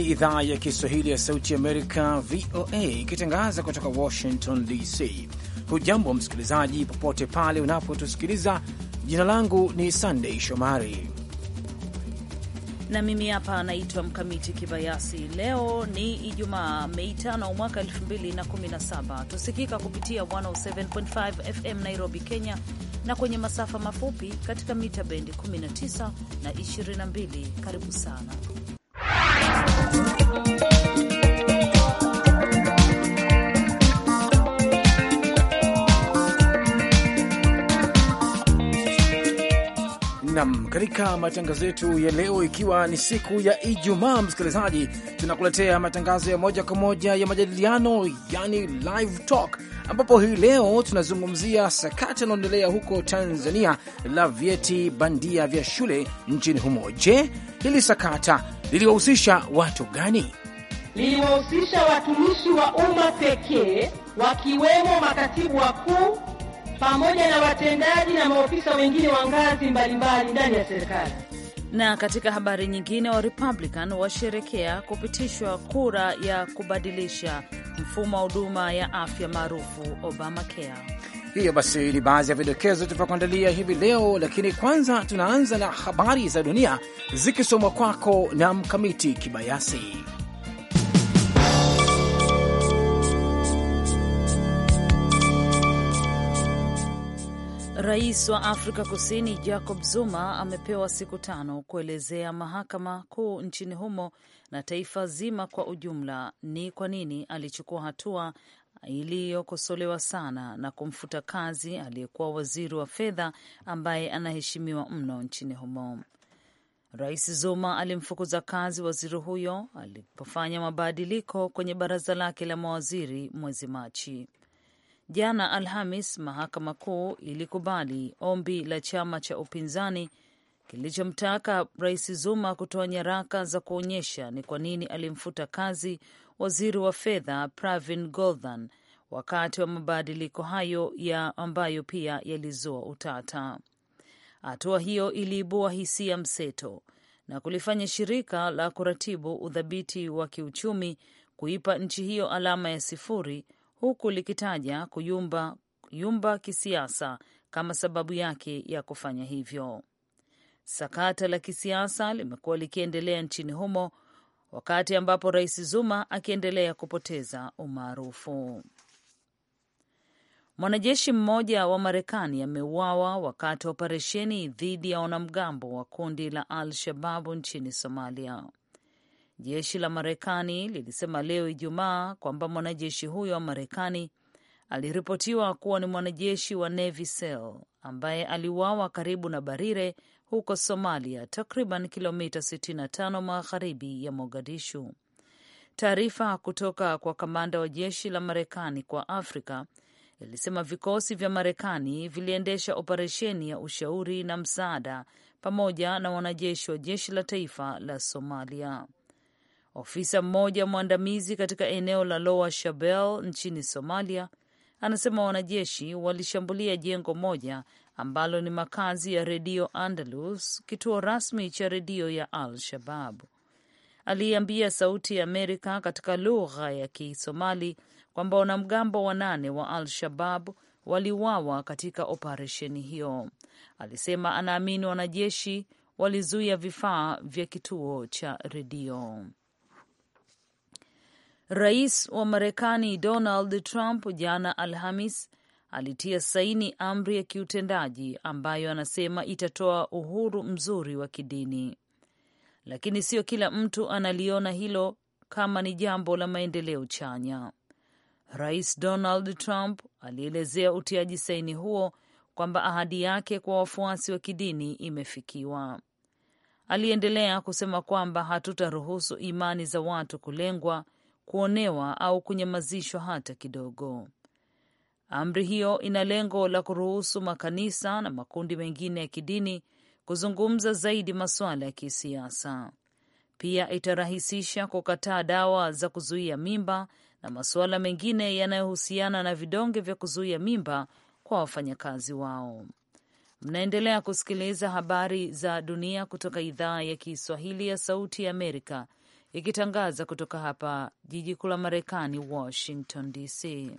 idhaa ya Kiswahili ya Sauti Amerika, VOA, ikitangaza kutoka Washington DC. Hujambo msikilizaji, popote pale unapotusikiliza. Jina langu ni Sandei Shomari na mimi hapa anaitwa Mkamiti Kibayasi. Leo ni Ijumaa, Mei tano mwaka 2017. Tusikika kupitia 107.5 FM Nairobi, Kenya, na kwenye masafa mafupi katika mita bendi 19 na 22. Karibu sana nam katika matangazo yetu ya leo, ikiwa ni siku ya Ijumaa, msikilizaji, tunakuletea matangazo ya moja kwa moja ya majadiliano, yani live talk, ambapo hii leo tunazungumzia sakata inaendelea huko Tanzania la vyeti bandia vya shule nchini humo. Je, hili sakata liliwahusisha watu gani? Liliwahusisha watumishi wa umma pekee, wakiwemo makatibu wakuu pamoja na watendaji na maofisa wengine wa ngazi mbalimbali ndani ya serikali. Na katika habari nyingine, wa Republican washerekea kupitishwa kura ya kubadilisha mfumo wa huduma ya afya maarufu Obamacare. Hiyo basi ni baadhi ya vidokezo tuvyokuandalia hivi leo, lakini kwanza tunaanza na habari za dunia zikisomwa kwako na Mkamiti Kibayasi. Rais wa Afrika Kusini Jacob Zuma amepewa siku tano kuelezea mahakama kuu nchini humo na taifa zima kwa ujumla ni kwa nini alichukua hatua iliyokosolewa sana na kumfuta kazi aliyekuwa waziri wa fedha ambaye anaheshimiwa mno nchini humo. Rais Zuma alimfukuza kazi waziri huyo alipofanya mabadiliko kwenye baraza lake la mawaziri mwezi Machi. Jana Alhamis, mahakama kuu ilikubali ombi la chama cha upinzani kilichomtaka rais Zuma kutoa nyaraka za kuonyesha ni kwa nini alimfuta kazi waziri wa fedha Pravin Gordhan wakati wa mabadiliko hayo ya ambayo pia yalizua utata. Hatua hiyo iliibua hisia mseto na kulifanya shirika la kuratibu udhabiti wa kiuchumi kuipa nchi hiyo alama ya sifuri huku likitaja kuyumba yumba kisiasa kama sababu yake ya kufanya hivyo. Sakata la kisiasa limekuwa likiendelea nchini humo wakati ambapo rais Zuma akiendelea kupoteza umaarufu. Mwanajeshi mmoja wa Marekani ameuawa wakati wa operesheni dhidi ya wanamgambo wa kundi la Al Shababu nchini Somalia. Jeshi la Marekani lilisema leo Ijumaa kwamba mwanajeshi huyo wa Marekani aliripotiwa kuwa ni mwanajeshi wa Navy SEAL ambaye aliuawa karibu na Barire huko Somalia, takriban kilomita 65 magharibi ya Mogadishu. Taarifa kutoka kwa kamanda wa jeshi la Marekani kwa Afrika ilisema vikosi vya Marekani viliendesha operesheni ya ushauri na msaada pamoja na wanajeshi wa jeshi la taifa la Somalia. Ofisa mmoja mwandamizi katika eneo la Lower Shabelle nchini Somalia anasema wanajeshi walishambulia jengo moja ambalo ni makazi ya redio Andalus, kituo rasmi cha redio ya Al Shabab. Aliambia Sauti ya Amerika katika lugha ya Kisomali kwamba wanamgambo wanane wa Al Shabab waliuawa katika operesheni hiyo. Alisema anaamini wanajeshi walizuia vifaa vya kituo cha redio. Rais wa Marekani Donald Trump jana Alhamis alitia saini amri ya kiutendaji ambayo anasema itatoa uhuru mzuri wa kidini, lakini sio kila mtu analiona hilo kama ni jambo la maendeleo chanya. Rais Donald Trump alielezea utiaji saini huo kwamba ahadi yake kwa wafuasi wa kidini imefikiwa. Aliendelea kusema kwamba hatutaruhusu imani za watu kulengwa kuonewa au kunyamazishwa hata kidogo. Amri hiyo ina lengo la kuruhusu makanisa na makundi mengine ya kidini kuzungumza zaidi masuala ya kisiasa. Pia itarahisisha kukataa dawa za kuzuia mimba na masuala mengine yanayohusiana na vidonge vya kuzuia mimba kwa wafanyakazi wao. Mnaendelea kusikiliza habari za dunia kutoka idhaa ya Kiswahili ya Sauti ya Amerika ikitangaza kutoka hapa jiji kuu la Marekani, Washington DC.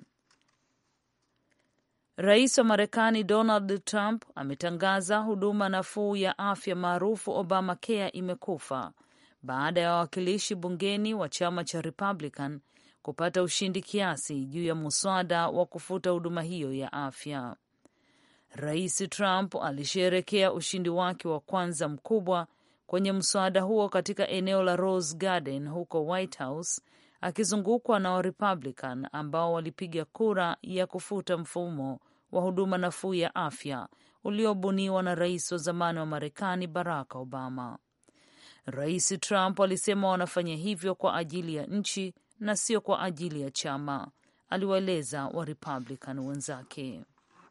Rais wa Marekani Donald Trump ametangaza huduma nafuu ya afya maarufu Obamacare imekufa baada ya wawakilishi bungeni wa chama cha Republican kupata ushindi kiasi juu ya muswada wa kufuta huduma hiyo ya afya. Rais Trump alisherekea ushindi wake wa kwanza mkubwa kwenye mswada huo katika eneo la Rose Garden huko White House, akizungukwa na Warepublican ambao walipiga kura ya kufuta mfumo wa huduma nafuu ya afya uliobuniwa na rais wa zamani wa Marekani Barack Obama. Rais Trump alisema wanafanya hivyo kwa ajili ya nchi na sio kwa ajili ya chama, aliwaeleza Warepublican wenzake.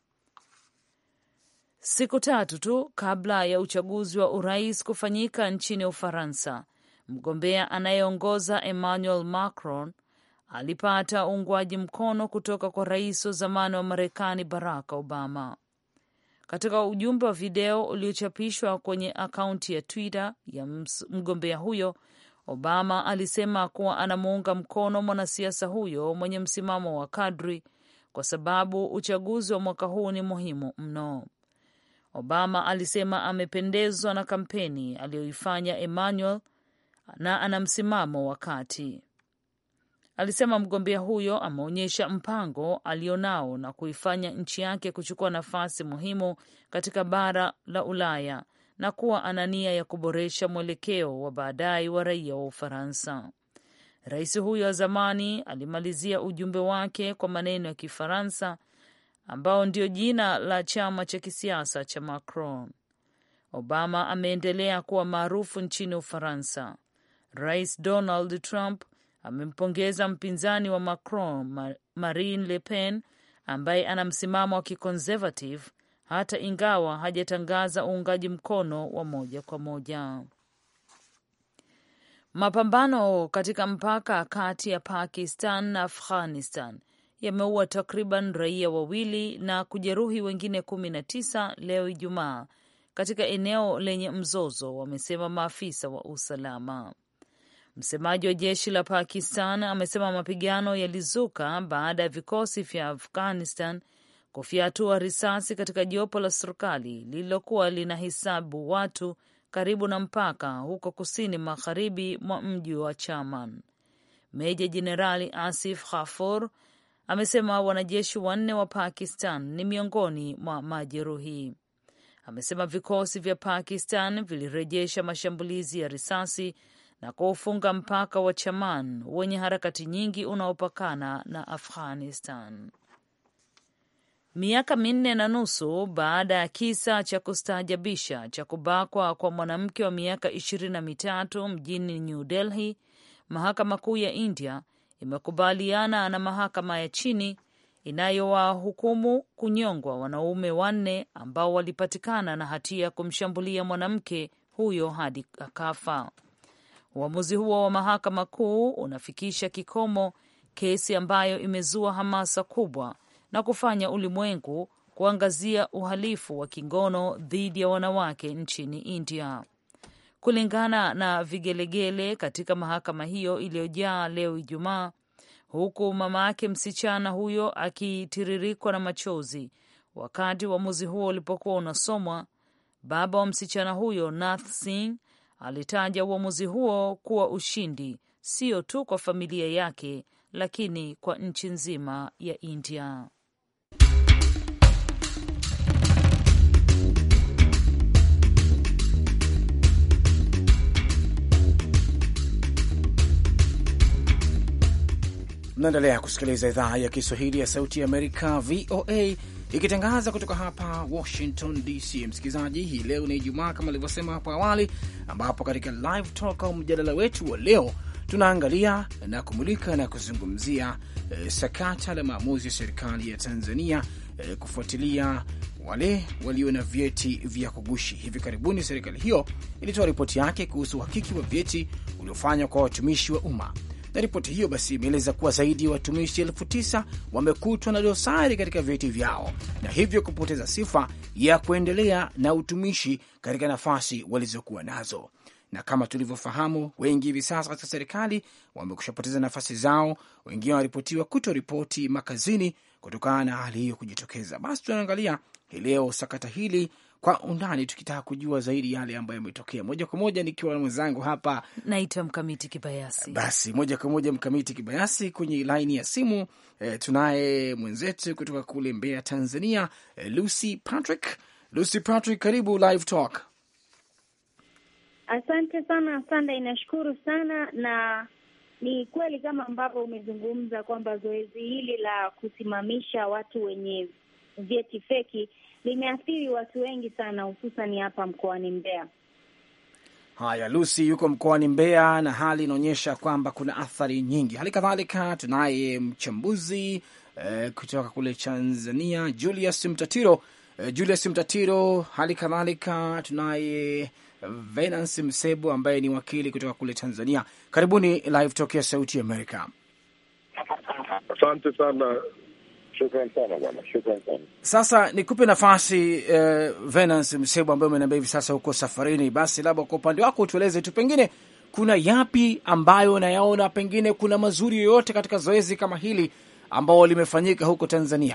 Siku tatu tu kabla ya uchaguzi wa urais kufanyika nchini Ufaransa, mgombea anayeongoza Emmanuel Macron alipata uungwaji mkono kutoka kwa rais wa zamani wa Marekani Barack Obama. Katika ujumbe wa video uliochapishwa kwenye akaunti ya Twitter ya mgombea huyo, Obama alisema kuwa anamuunga mkono mwanasiasa huyo mwenye msimamo wa kadri kwa sababu uchaguzi wa mwaka huu ni muhimu mno. Obama alisema amependezwa na kampeni aliyoifanya Emmanuel na ana msimamo wa kati. Alisema mgombea huyo ameonyesha mpango alionao na kuifanya nchi yake kuchukua nafasi muhimu katika bara la Ulaya na kuwa ana nia ya kuboresha mwelekeo wa baadaye wa raia wa Ufaransa. Rais huyo wa zamani alimalizia ujumbe wake kwa maneno ya Kifaransa ambao ndio jina la chama cha kisiasa cha Macron. Obama ameendelea kuwa maarufu nchini Ufaransa. Rais Donald Trump amempongeza mpinzani wa Macron, Marine Le Pen, ambaye ana msimamo wa kiconservative hata ingawa hajatangaza uungaji mkono wa moja kwa moja. Mapambano katika mpaka kati ya Pakistan na Afghanistan yameua takriban raia wawili na kujeruhi wengine kumi na tisa leo Ijumaa katika eneo lenye mzozo, wamesema maafisa wa usalama. Msemaji wa jeshi la Pakistan amesema mapigano yalizuka baada ya vikosi vya Afghanistan kufyatua risasi katika jopo la serikali lililokuwa linahesabu watu karibu na mpaka huko kusini magharibi mwa mji wa Chaman. Meja Jenerali Asif Ghafur amesema wanajeshi wanne wa Pakistan ni miongoni mwa majeruhi. Amesema vikosi vya Pakistan vilirejesha mashambulizi ya risasi na kuufunga mpaka wa Chaman wenye harakati nyingi unaopakana na Afghanistan. Miaka minne na nusu baada ya kisa cha kustaajabisha cha kubakwa kwa mwanamke wa miaka ishirini na mitatu mjini New Delhi, mahakama kuu ya India imekubaliana na mahakama ya chini inayowahukumu kunyongwa wanaume wanne ambao walipatikana na hatia ya kumshambulia mwanamke huyo hadi akafa. Uamuzi huo wa mahakama kuu unafikisha kikomo kesi ambayo imezua hamasa kubwa na kufanya ulimwengu kuangazia uhalifu wa kingono dhidi ya wanawake nchini India. Kulingana na vigelegele katika mahakama hiyo iliyojaa leo Ijumaa, huku mama yake msichana huyo akitiririkwa na machozi wakati uamuzi huo ulipokuwa unasomwa, baba wa msichana huyo Nath Singh alitaja uamuzi huo kuwa ushindi sio tu kwa familia yake, lakini kwa nchi nzima ya India. Mnaendelea kusikiliza idhaa ya Kiswahili ya Sauti ya Amerika, VOA, ikitangaza kutoka hapa Washington DC. Msikilizaji, hii leo ni Ijumaa kama alivyosema hapo awali, ambapo katika live talk au mjadala wetu wa leo tunaangalia na kumulika na kuzungumzia eh, sakata la maamuzi ya serikali ya Tanzania eh, kufuatilia wale walio na vyeti vya kugushi. Hivi karibuni serikali hiyo ilitoa ripoti yake kuhusu uhakiki wa vyeti uliofanywa kwa watumishi wa umma na ripoti hiyo basi imeeleza kuwa zaidi ya watumishi elfu tisa wamekutwa na dosari katika vyeti vyao na hivyo kupoteza sifa ya kuendelea na utumishi katika nafasi walizokuwa nazo. na kama tulivyofahamu, wengi hivi sasa katika serikali wamekushapoteza nafasi zao, wengine wanaripotiwa kutoripoti makazini kutokana na hali hiyo kujitokeza. Basi tunaangalia hii leo sakata hili kwa undani, tukitaka kujua zaidi yale ambayo yametokea. Moja kwa moja nikiwa na mwenzangu hapa, naitwa Mkamiti Kibayasi. Basi moja kwa moja Mkamiti Kibayasi kwenye laini ya simu. E, tunaye mwenzetu kutoka kule Mbeya, Tanzania, e, Lucy Patrick. Lucy Patrick, karibu Live Talk. Asante sana, asante, inashukuru sana. Na ni kweli kama ambavyo umezungumza kwamba zoezi hili la kusimamisha watu wenye vyeti feki limeathiri watu wengi sana, hususan hapa mkoani Mbeya. Haya, Lucy yuko mkoani Mbeya na hali inaonyesha kwamba kuna athari nyingi. Hali kadhalika tunaye mchambuzi eh, kutoka kule Tanzania Julius Mtatiro. Eh, Julius Mtatiro, hali kadhalika tunaye Venance Msebo ambaye ni wakili kutoka kule Tanzania. Karibuni Live Talk ya Sauti ya Amerika. Asante sana. Shukran sana bwana, shukran sana. Sasa nikupe nafasi eh, Venance Msebo ambaye umeniambia hivi sasa huko safarini. Basi labda kwa upande wako utueleze tu, pengine kuna yapi ambayo unayaona, pengine kuna mazuri yoyote katika zoezi kama hili ambao limefanyika huko Tanzania?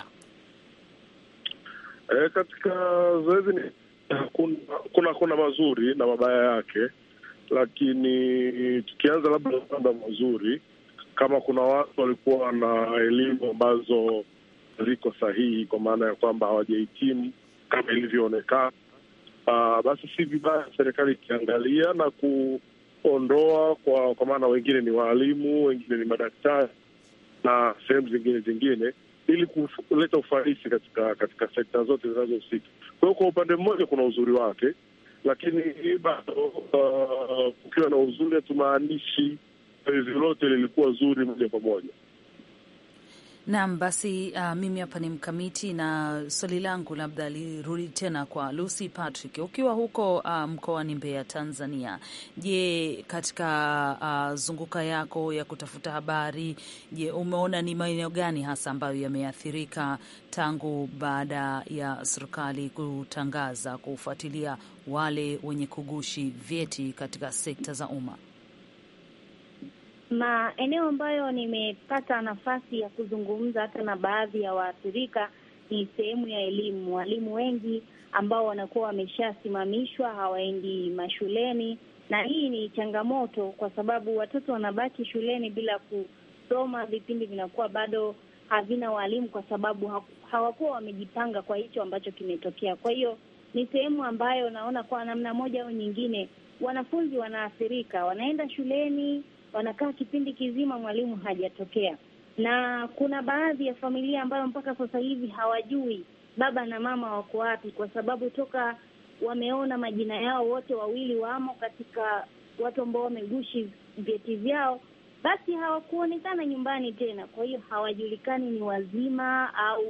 E, katika zoezi ni kuna, kuna kuna mazuri na mabaya yake, lakini tukianza labda upande wa mazuri, kama kuna watu walikuwa na elimu ambazo ziko sahihi, kwa maana ya kwamba hawajahitimu kama ilivyoonekana, uh, basi si vibaya serikali ikiangalia na kuondoa kwa, kwa maana wengine ni waalimu, wengine ni madaktari na sehemu zingine zingine ili kuleta ufanisi katika katika sekta zote zinazohusika. Kwa hiyo kwa upande mmoja kuna uzuri wake, lakini bado uh, kukiwa na uzuri hatumaanishi zoezi lote lilikuwa zuri moja kwa moja. Naam, basi uh, mimi hapa ni mkamiti na swali langu labda lirudi tena kwa Lucy Patrick, ukiwa huko uh, mkoani Mbeya, Tanzania. Je, katika uh, zunguka yako ya kutafuta habari, je, umeona ni maeneo gani hasa ambayo yameathirika tangu baada ya serikali kutangaza kufuatilia wale wenye kugushi vyeti katika sekta za umma? Maeneo ambayo nimepata nafasi ya kuzungumza hata na baadhi ya waathirika ni sehemu ya elimu. Walimu wengi ambao wanakuwa wameshasimamishwa hawaendi mashuleni, na hii ni changamoto kwa sababu watoto wanabaki shuleni bila kusoma, vipindi vinakuwa bado havina walimu kwa sababu hawakuwa wamejipanga kwa hicho ambacho kimetokea. Kwa hiyo ni sehemu ambayo naona kwa namna moja au nyingine wanafunzi wanaathirika, wanaenda shuleni wanakaa kipindi kizima, mwalimu hajatokea, na kuna baadhi ya familia ambayo mpaka sasa hivi hawajui baba na mama wako wapi, kwa sababu toka wameona majina yao wote wawili wamo katika watu ambao wamegushi vyeti vyao, basi hawakuonekana nyumbani tena. Kwa hiyo hawajulikani ni wazima au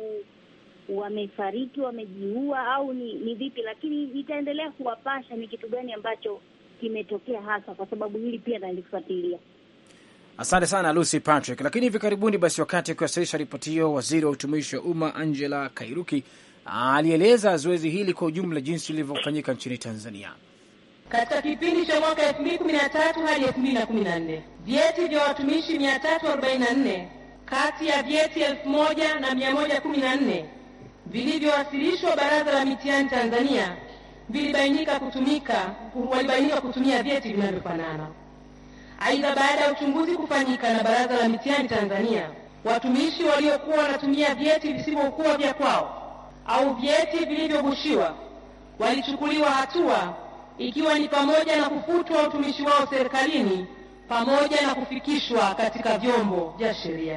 wamefariki, wamejiua au ni, ni vipi, lakini itaendelea kuwapasha ni kitu gani ambacho kimetokea hasa, kwa sababu hili pia nalifuatilia. Asante sana Lucy Patrick. Lakini hivi karibuni basi, wakati akiwasilisha ripoti hiyo, waziri wa utumishi wa umma Angela Kairuki alieleza zoezi hili kwa ujumla jinsi lilivyofanyika nchini Tanzania. Katika kipindi cha mwaka elfu mbili kumi na tatu hadi elfu mbili na kumi na nne vyeti vya watumishi mia tatu arobaini na nne kati ya vyeti elfu moja na mia moja kumi na nne vilivyowasilishwa Baraza la Mitihani Tanzania vilibainika kutumika walibainika kutumia vyeti vinavyofanana. Aidha, baada ya uchunguzi kufanyika na Baraza la Mitihani Tanzania, watumishi waliokuwa wanatumia vyeti visivyokuwa vya kwao au vyeti vilivyogushiwa walichukuliwa hatua, ikiwa ni pamoja na kufutwa utumishi wao serikalini pamoja na kufikishwa katika vyombo vya sheria.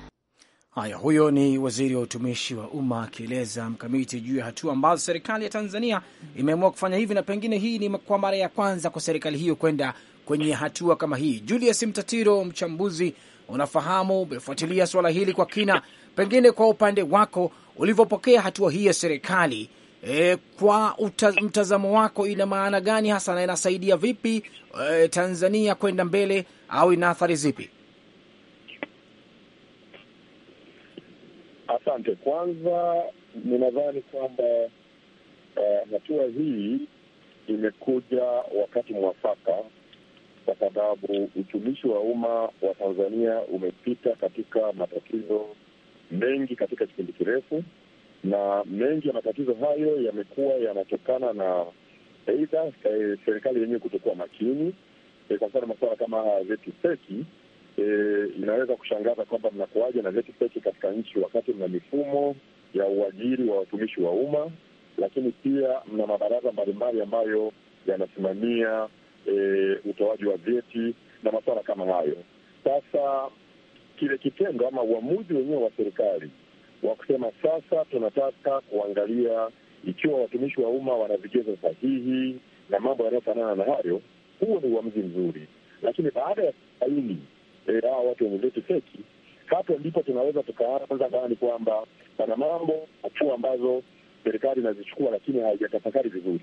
Haya, huyo ni waziri wa utumishi wa umma akieleza mkamiti juu ya hatua ambazo serikali ya Tanzania imeamua kufanya hivi, na pengine hii ni kwa mara ya kwanza kwa serikali hiyo kwenda kwenye hatua kama hii. Julius Mtatiro, mchambuzi, unafahamu, umefuatilia suala hili kwa kina, pengine kwa upande wako ulivyopokea hatua hii ya serikali e, kwa uta, mtazamo wako ina maana gani hasa na inasaidia vipi e, Tanzania kwenda mbele au ina athari zipi? Asante. Kwanza ninadhani kwamba hatua uh, hii imekuja wakati mwafaka, kwa sababu utumishi wa umma wa Tanzania umepita katika matatizo mengi katika kipindi kirefu, na mengi ya matatizo hayo yamekuwa yanatokana na aidha eh, serikali yenyewe kutokuwa makini. Eh, kwa mfano masuala kama haya ya vyeti feki eh, inaweza kushangaza kwamba mnakuaja na vyeti feki katika nchi wakati mna mifumo ya uajiri wa watumishi wa umma, lakini pia mna mabaraza mbalimbali ambayo yanasimamia eh, utoaji wa vyeti na masuala kama hayo. Sasa kile kitendo ama uamuzi wenyewe wa serikali wa kusema sasa tunataka kuangalia ikiwa watumishi wa umma wana vigezo sahihi na mambo yanayofanana na hayo, huo ni uamuzi mzuri. Lakini baada ya kubaini eh, hawa watu wenye vyeti feki, hapo ndipo tunaweza tukaanza dhani kwamba pana mambo hatua ambazo serikali inazichukua, lakini haijatafakari vizuri.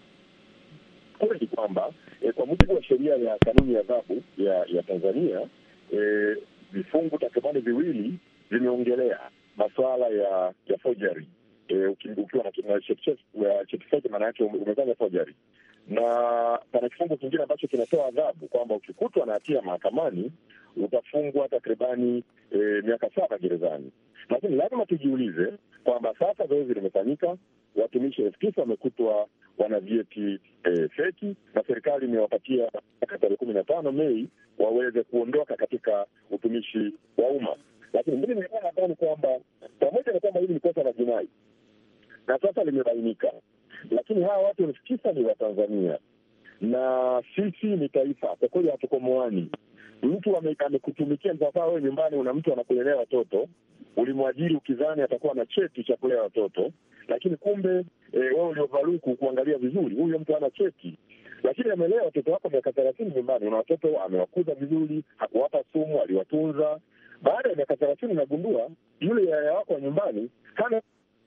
Kweli ni kwamba eh, kwa mujibu wa sheria ya kanuni ya adhabu ya ya Tanzania eh, vifungu takribani viwili vimeongelea masuala ya ya forgery eh, uki- ukiwa na na cheti cheti- ya cheti feki, maana yake ume- umefanya forgery, na pana kifungu kingine ambacho kinatoa adhabu kwamba ukikutwa na hatia mahakamani utafungwa takribani eh, miaka saba gerezani. Lakini lazima tujiulize kwamba sasa zoezi limefanyika, watumishi elfu tisa wamekutwa wana vyeti eh, feki na serikali imewapatia mpaka tarehe kumi na tano Mei waweze kuondoka katika utumishi wa umma. Lakini mimi nilikuwa nadhani kwamba pamoja na kwamba hili ni kosa la jinai na sasa limebainika, lakini hawa watu elfu tisa ni Watanzania na sisi ni taifa. Kwa kweli hatuko moani. Mtu ame- amekutumikia sasa, wewe nyumbani una mtu anakulelea watoto, ulimwajiri ukizani atakuwa na cheti cha kulea watoto, lakini kumbe e, wewe uliovaluku kuangalia vizuri, huyo mtu hana cheti, lakini amelea watoto wako miaka thelathini nyumbani. Una watoto amewakuza vizuri, hakuwapa sumu, aliwatunza. Baada ya miaka thelathini unagundua yule yaya wako wa nyumbani hana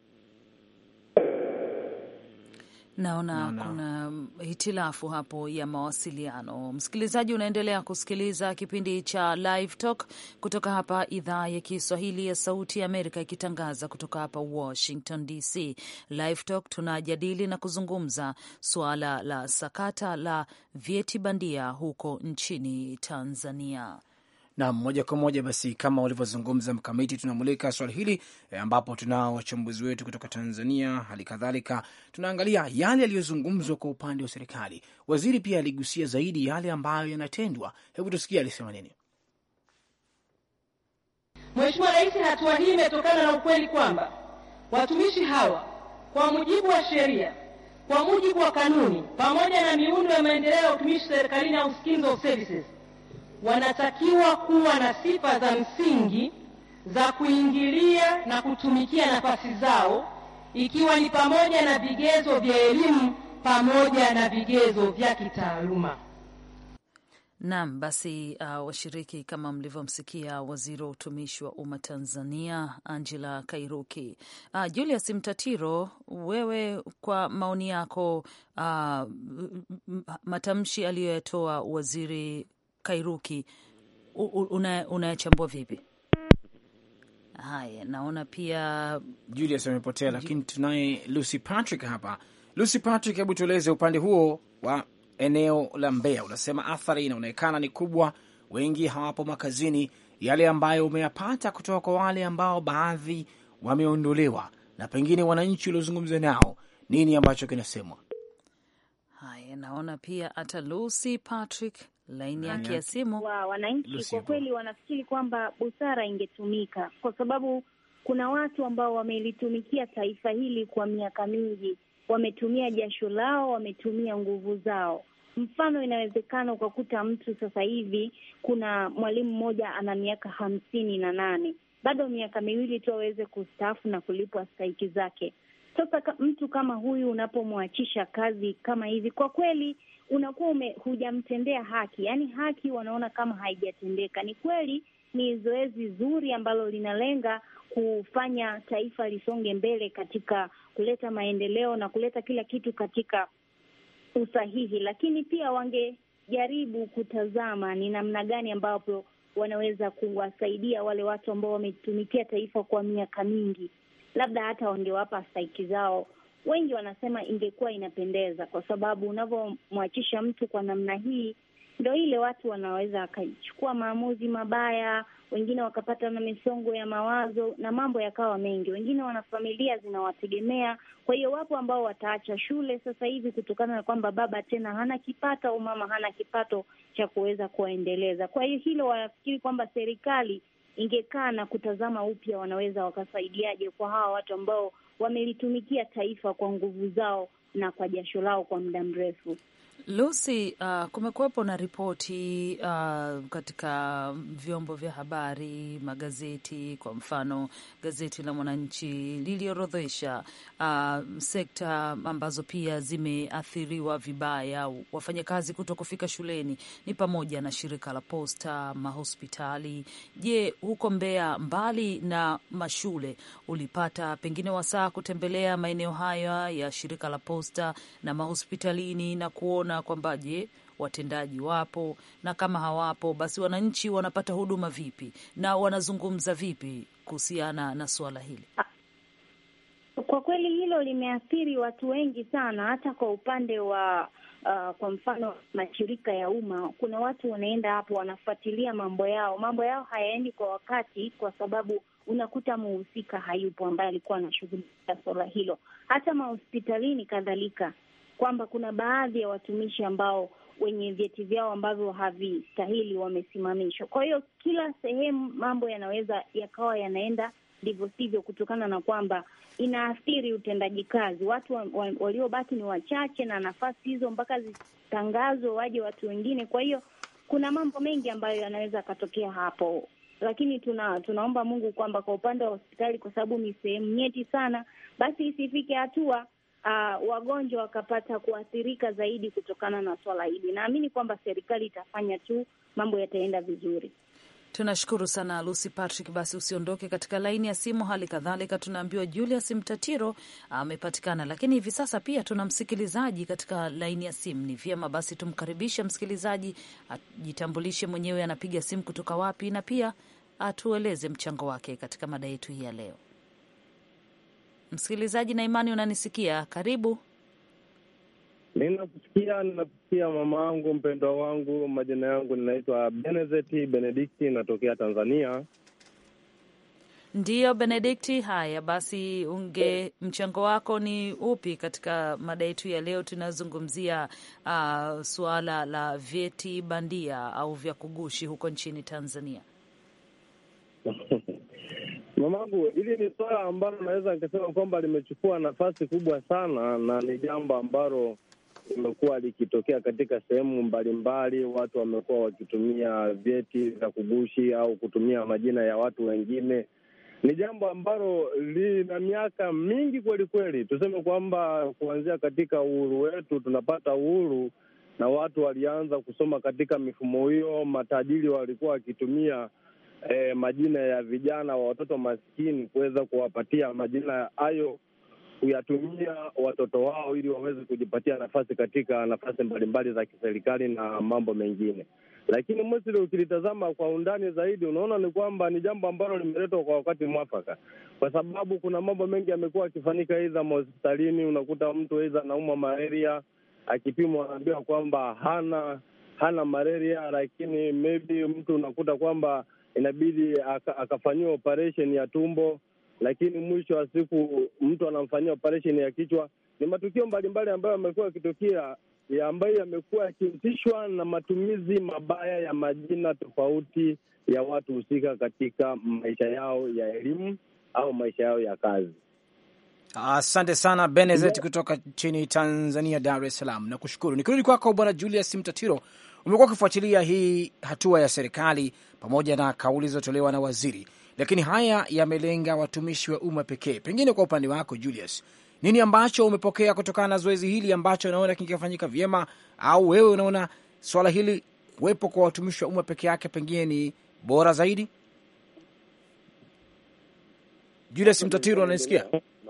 Naona Naona. kuna hitilafu hapo ya mawasiliano. Msikilizaji, unaendelea kusikiliza kipindi cha Live Talk kutoka hapa idhaa ya Kiswahili ya Sauti ya Amerika, ikitangaza kutoka hapa Washington DC. Live Talk tunajadili na kuzungumza suala la sakata la vyeti bandia huko nchini Tanzania. na moja kwa moja basi, kama ulivyozungumza Mkamiti, tunamulika swali hili e, ambapo tunao wachambuzi wetu kutoka Tanzania. Hali kadhalika tunaangalia yale yaliyozungumzwa kwa upande wa serikali. Waziri pia aligusia zaidi yale ambayo yanatendwa. Hebu tusikie alisema nini. Mheshimiwa Rais, hatua hii imetokana na ukweli kwamba watumishi hawa kwa mujibu wa sheria, kwa mujibu wa kanuni, pamoja na miundo ya maendeleo ya utumishi serikalini au schemes of services, wanatakiwa kuwa na sifa za msingi za kuingilia na kutumikia nafasi zao, ikiwa ni pamoja na vigezo vya elimu pamoja na vigezo vya kitaaluma. Naam, basi uh, washiriki, kama mlivyomsikia waziri wa utumishi wa umma Tanzania Angela Kairuki. Uh, Julius Mtatiro, wewe kwa maoni yako, uh, m- m- matamshi aliyoyatoa waziri Kairuki u- u- una- unayachambua vipi? Haya, naona pia Julius amepotea, lakini tunaye Lucy Patrick hapa. Lucy Patrick, hebu tueleze upande huo wa eneo la Mbeya. Unasema athari inaonekana ni kubwa, wengi hawapo makazini. Yale ambayo umeyapata kutoka kwa wale ambao baadhi wameondolewa na pengine wananchi waliozungumza nao, nini ambacho kinasemwa? haya, naona pia hata Lucy Patrick laini Laini yake ya simu wa wananchi Lucy kwa hapo. kweli wanafikiri kwamba busara ingetumika, kwa sababu kuna watu ambao wamelitumikia taifa hili kwa miaka mingi, wametumia jasho lao, wametumia nguvu zao. Mfano, inawezekana ukakuta mtu sasa hivi, kuna mwalimu mmoja ana miaka hamsini na nane bado miaka miwili tu aweze kustaafu na kulipwa stahiki zake. Sasa ka, mtu kama huyu unapomwachisha kazi kama hivi, kwa kweli unakuwa ume, hujamtendea haki, yaani haki wanaona kama haijatendeka. Ni kweli ni zoezi zuri ambalo linalenga kufanya taifa lisonge mbele katika kuleta maendeleo na kuleta kila kitu katika usahihi, lakini pia wangejaribu kutazama ni namna gani ambapo wanaweza kuwasaidia wale watu ambao wametumikia taifa kwa miaka mingi, labda hata wangewapa stahiki zao wengi wanasema ingekuwa inapendeza, kwa sababu unavyomwachisha mtu kwa namna hii, ndo ile watu wanaweza wakachukua maamuzi mabaya, wengine wakapata na misongo ya mawazo na mambo yakawa mengi. Wengine wana familia zinawategemea, kwa hiyo wapo ambao wataacha shule sasa hivi kutokana na kwamba baba tena hana kipato au mama hana kipato cha kuweza kuwaendeleza. Kwa hiyo hilo wanafikiri kwamba serikali ingekaa na kutazama upya, wanaweza wakasaidiaje kwa hawa watu ambao wamelitumikia taifa kwa nguvu zao na kwa jasho lao kwa muda mrefu. Lucy, uh, kumekuwepo na ripoti uh, katika vyombo vya habari, magazeti. Kwa mfano, gazeti la Mwananchi liliorodhesha uh, sekta ambazo pia zimeathiriwa vibaya, wafanyakazi kuto kufika shuleni, ni pamoja na shirika la posta, mahospitali. Je, huko Mbeya, mbali na mashule, ulipata pengine wasaa kutembelea maeneo haya ya shirika la posta na mahospitalini na kuona kwamba je, watendaji wapo, na kama hawapo, basi wananchi wanapata huduma vipi na wanazungumza vipi kuhusiana na suala hili? Kwa kweli hilo limeathiri watu wengi sana, hata kwa upande wa uh, kwa mfano mashirika ya umma, kuna watu wanaenda hapo wanafuatilia mambo yao, mambo yao hayaendi kwa wakati, kwa sababu unakuta muhusika hayupo ambaye alikuwa anashughulikia suala hilo. Hata mahospitalini kadhalika kwamba kuna baadhi ya watumishi ambao wenye vyeti vyao ambavyo havistahili wamesimamishwa. Kwa hiyo kila sehemu mambo yanaweza yakawa yanaenda ndivyo sivyo, kutokana na kwamba inaathiri utendaji kazi. Watu wa, wa, waliobaki ni wachache, na nafasi hizo mpaka zitangazwe waje watu wengine. Kwa hiyo kuna mambo mengi ambayo yanaweza yakatokea hapo, lakini tuna tunaomba Mungu kwamba kwa upande wa hospitali, kwa sababu ni sehemu nyeti sana, basi isifike hatua Uh, wagonjwa wakapata kuathirika zaidi kutokana na swala hili. Naamini kwamba serikali itafanya tu, mambo yataenda vizuri. Tunashukuru sana Lucy Patrick. Basi usiondoke katika laini ya simu. Hali kadhalika tunaambiwa Julius Mtatiro amepatikana, lakini hivi sasa pia tuna msikilizaji katika laini ya simu. Ni vyema basi tumkaribishe msikilizaji, ajitambulishe mwenyewe, anapiga simu kutoka wapi, na pia atueleze mchango wake katika mada yetu hii ya leo. Msikilizaji na imani, unanisikia? Karibu. Ninakusikia, ninakusikia mama wangu mpendwa wangu. Majina yangu ninaitwa Benezeti Benedikti, natokea Tanzania. Ndiyo Benedikti. Haya basi, unge mchango wako ni upi katika mada yetu ya leo? Tunazungumzia uh, suala la vyeti bandia au vya kugushi huko nchini Tanzania. Mamangu, hili ni swala ambalo naweza nikasema kwamba limechukua nafasi kubwa sana, na ni jambo ambalo limekuwa likitokea katika sehemu mbalimbali. Watu wamekuwa wakitumia vyeti vya kugushi au kutumia majina ya watu wengine. Ni jambo ambalo lina miaka mingi kweli kweli. Tuseme kwamba kuanzia katika uhuru wetu, tunapata uhuru na watu walianza kusoma katika mifumo hiyo. Matajiri walikuwa wakitumia E, majina ya vijana wa watoto maskini kuweza kuwapatia majina hayo, kuyatumia watoto wao ili waweze kujipatia nafasi katika nafasi mbalimbali za kiserikali na mambo mengine. Lakini Misri ukilitazama kwa undani zaidi, unaona ni kwamba ni jambo ambalo limeletwa kwa wakati mwafaka, kwa sababu kuna mambo mengi yamekuwa yakifanyika, aidha mahospitalini, unakuta mtu aidha anaumwa malaria, akipimwa anaambiwa kwamba hana hana malaria, lakini maybe mtu unakuta kwamba inabidi akafanyiwa operation ya tumbo, lakini mwisho wa siku mtu anamfanyia operation ya kichwa. Ni matukio mbalimbali ambayo yamekuwa yakitokea ya ambayo yamekuwa yakihusishwa na matumizi mabaya ya majina tofauti ya watu husika katika maisha yao ya elimu au maisha yao ya kazi. Asante sana Benezet kutoka nchini Tanzania, Dar es Salaam, na kushukuru. Nikirudi kwako Bwana Julius Mtatiro, umekuwa ukifuatilia hii hatua ya serikali pamoja na kauli zilizotolewa na waziri, lakini haya yamelenga watumishi wa umma pekee. Pengine kwa upande wako Julius, nini ambacho umepokea kutokana na zoezi hili ambacho unaona kingefanyika vyema, au wewe unaona swala hili kuwepo kwa watumishi wa umma peke yake pengine ni bora zaidi? Julius Mtatiro, unanisikia?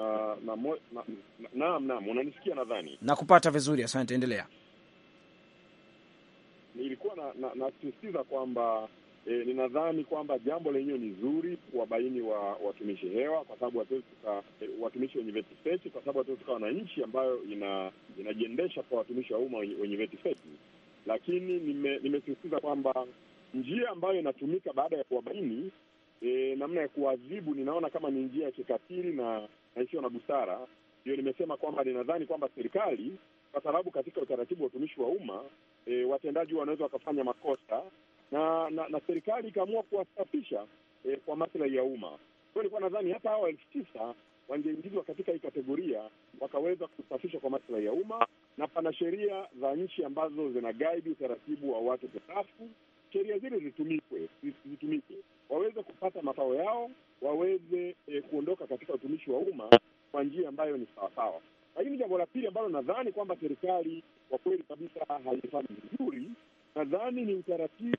Naam, naam, unanisikia? Nadhani nakupata vizuri, asante, endelea. Nilikuwa nasisitiza na, na kwamba E, ninadhani kwamba jambo lenyewe ni zuri kuwabaini wa watumishi hewa, kwa sababu hatuwezi tuka e, watumishi wenye vyeti feki, kwa sababu hatuwezi tukawa na nchi ambayo ina inajiendesha kwa watumishi wa umma wenye, wenye vyeti feki. Lakini nime- nimesisitiza kwamba njia ambayo inatumika baada ya kuwabaini e, namna ya kuadhibu, ninaona kama ni njia ya kikatili na na isiyo na busara. Ndio nimesema kwamba ninadhani kwamba serikali, kwa sababu katika utaratibu wa utumishi wa umma e, watendaji wanaweza wakafanya makosa na na, na serikali ikaamua kuwasafisha e, kwa maslahi ya umma. Kwa hiyo nilikuwa nadhani hata hawa elfu tisa wangeingizwa katika hii kategoria wakaweza kusafishwa kwa maslahi ya umma, na pana sheria za nchi ambazo zina guide utaratibu wa watu kustaafu. Sheria zile zitumikwe, zitumike waweze kupata mafao yao, waweze e, kuondoka katika utumishi wa umma kwa njia ambayo ni sawasawa. Lakini jambo la pili ambalo nadhani kwamba serikali kwa kweli kabisa haifanyi vizuri, nadhani ni utaratibu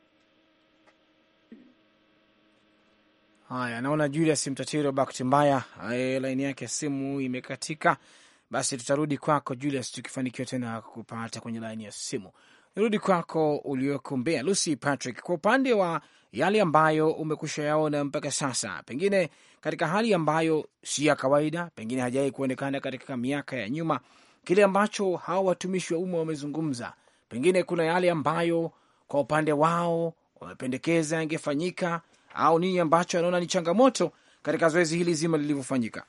Haya, naona Julius Mtatiro, bahati mbaya eh, laini yake ya simu imekatika. Basi tutarudi kwako Julius tukifanikiwa tena kupata kwenye laini ya simu. Nirudi kwako ulioko Mbeya, Lucy Patrick, kwa upande wa yale ambayo umekusha yaona mpaka sasa, pengine katika hali ambayo si ya kawaida, pengine hajawahi kuonekana katika miaka ya nyuma, kile ambacho hawa watumishi wa umma wamezungumza, pengine kuna yale ambayo kwa upande wao wamependekeza yangefanyika au nini ambacho anaona ni changamoto katika zoezi hili zima lilivyofanyika?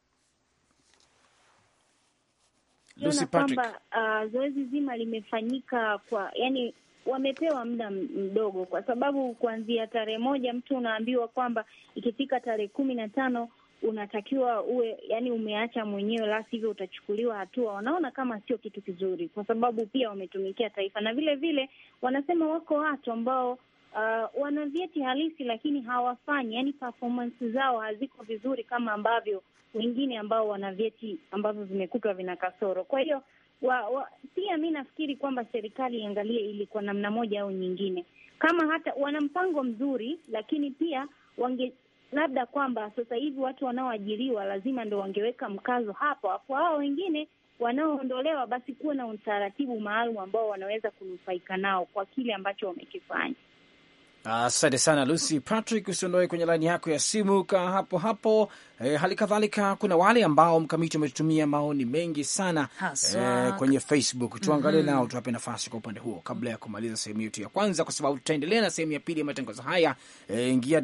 Lucy Naona Patrick. kwamba uh, zoezi zima limefanyika kwa yani, wamepewa muda m- mdogo, kwa sababu kuanzia tarehe moja mtu unaambiwa kwamba ikifika tarehe kumi na tano unatakiwa uwe yani umeacha mwenyewe, la sivyo utachukuliwa hatua. Wanaona kama sio kitu kizuri, kwa sababu pia wametumikia taifa, na vile vile wanasema wako watu ambao uh, wana vyeti halisi lakini hawafanyi, yani performance zao haziko vizuri kama ambavyo wengine ambao wana vyeti ambavyo vimekutwa vina kasoro. Kwa hiyo wa, wa, pia mi nafikiri kwamba serikali iangalie ili kwa namna moja au nyingine, kama hata wana mpango mzuri, lakini pia wange labda kwamba sasa hivi watu wanaoajiriwa lazima ndo wangeweka mkazo hapo, afu hao wengine wanaoondolewa, basi kuwe na utaratibu maalum ambao wanaweza kunufaika nao kwa kile ambacho wamekifanya. Asante sana Lucy Patrick, usiondoe kwenye laini yako ya simu, kaa hapo hapo. E, hali kadhalika kuna wale ambao mkamiti wametutumia maoni mengi sana Haswa. e, kwenye Facebook. Tuangalie nao, tuwape nafasi kwa upande huo kabla ya kumaliza sehemu yetu ya kwanza, kwa sababu tutaendelea na sehemu ya pili ya matangazo haya. E, ingia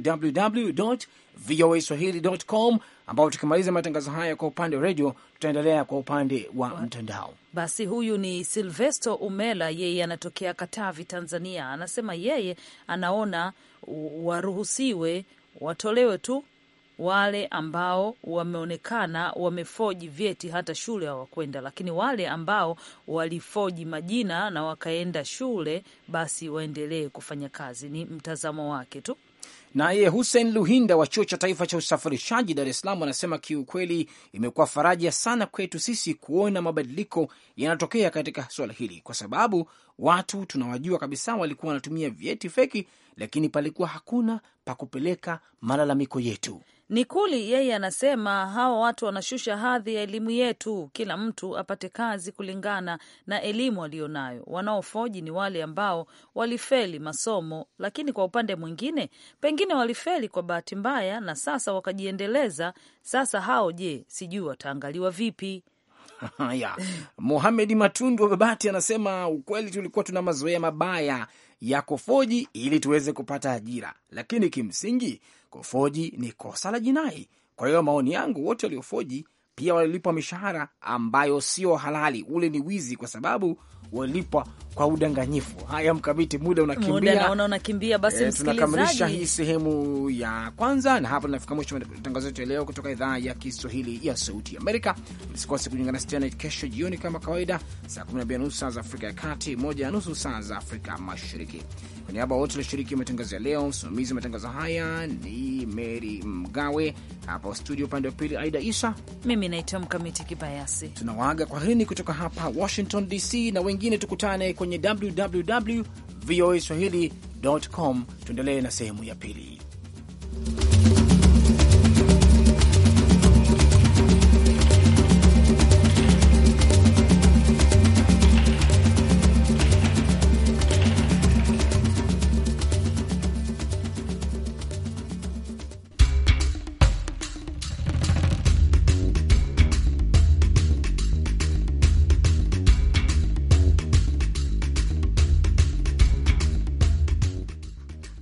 www.voaswahili.com, ambao tukimaliza matangazo haya kwa upande wa redio, tutaendelea kwa upande wa mtandao. Basi huyu ni Silvesto Umela, yeye anatokea Katavi, Tanzania. Anasema yeye anaona u- waruhusiwe watolewe tu wale ambao wameonekana wamefoji vyeti, hata shule hawakwenda, lakini wale ambao walifoji majina na wakaenda shule, basi waendelee kufanya kazi. Ni mtazamo wake tu. Naye Hussein Luhinda wa chuo cha taifa cha usafirishaji Dar es Salaam anasema kiukweli, imekuwa faraja sana kwetu sisi kuona mabadiliko yanatokea katika suala hili, kwa sababu watu tunawajua kabisa walikuwa wanatumia vyeti feki, lakini palikuwa hakuna pa kupeleka malalamiko yetu. Nikuli yeye anasema hawa watu wanashusha hadhi ya elimu yetu, kila mtu apate kazi kulingana na elimu aliyonayo. Wanaofoji ni wale ambao walifeli masomo, lakini kwa upande mwingine pengine walifeli kwa bahati mbaya na sasa wakajiendeleza. Sasa hao je, sijui wataangaliwa vipi? Haya, Mohamed Matundu wa Babati anasema ukweli, tulikuwa tuna mazoea mabaya ya kufoji ili tuweze kupata ajira, lakini kimsingi kufoji ni kosa la jinai. Kwa hiyo maoni yangu, wote waliofoji pia walilipwa mishahara ambayo sio halali. Ule ni wizi, kwa sababu walilipwa kwa udanganyifu. Haya, Mkamiti, muda Muda unakimbia. naona unakimbia. Basi Eh, tunakamilisha hii msikilizaji, sehemu ya kwanza, na hapa tunafika mwisho wa matangazo yetu ya leo kutoka idhaa ya Kiswahili ya Sauti ya Amerika. Usikose kujiunga nasi tena kesho jioni kama kawaida, saa 12 na nusu saa za Afrika ya Kati, moja na nusu saa za Afrika Mashariki. Kwa niaba ya wote walioshiriki matangazo ya leo, msimamizi wa matangazo haya ni Mary Mgawe, hapa studio upande wa pili Aida Isa. mimi naitwa Mkamiti Kibayasi. Tunawaaga kwa hini kutoka hapa Washington DC, na wengine tukutane kwenye www voa swahili.com. Tuendelee na sehemu ya pili.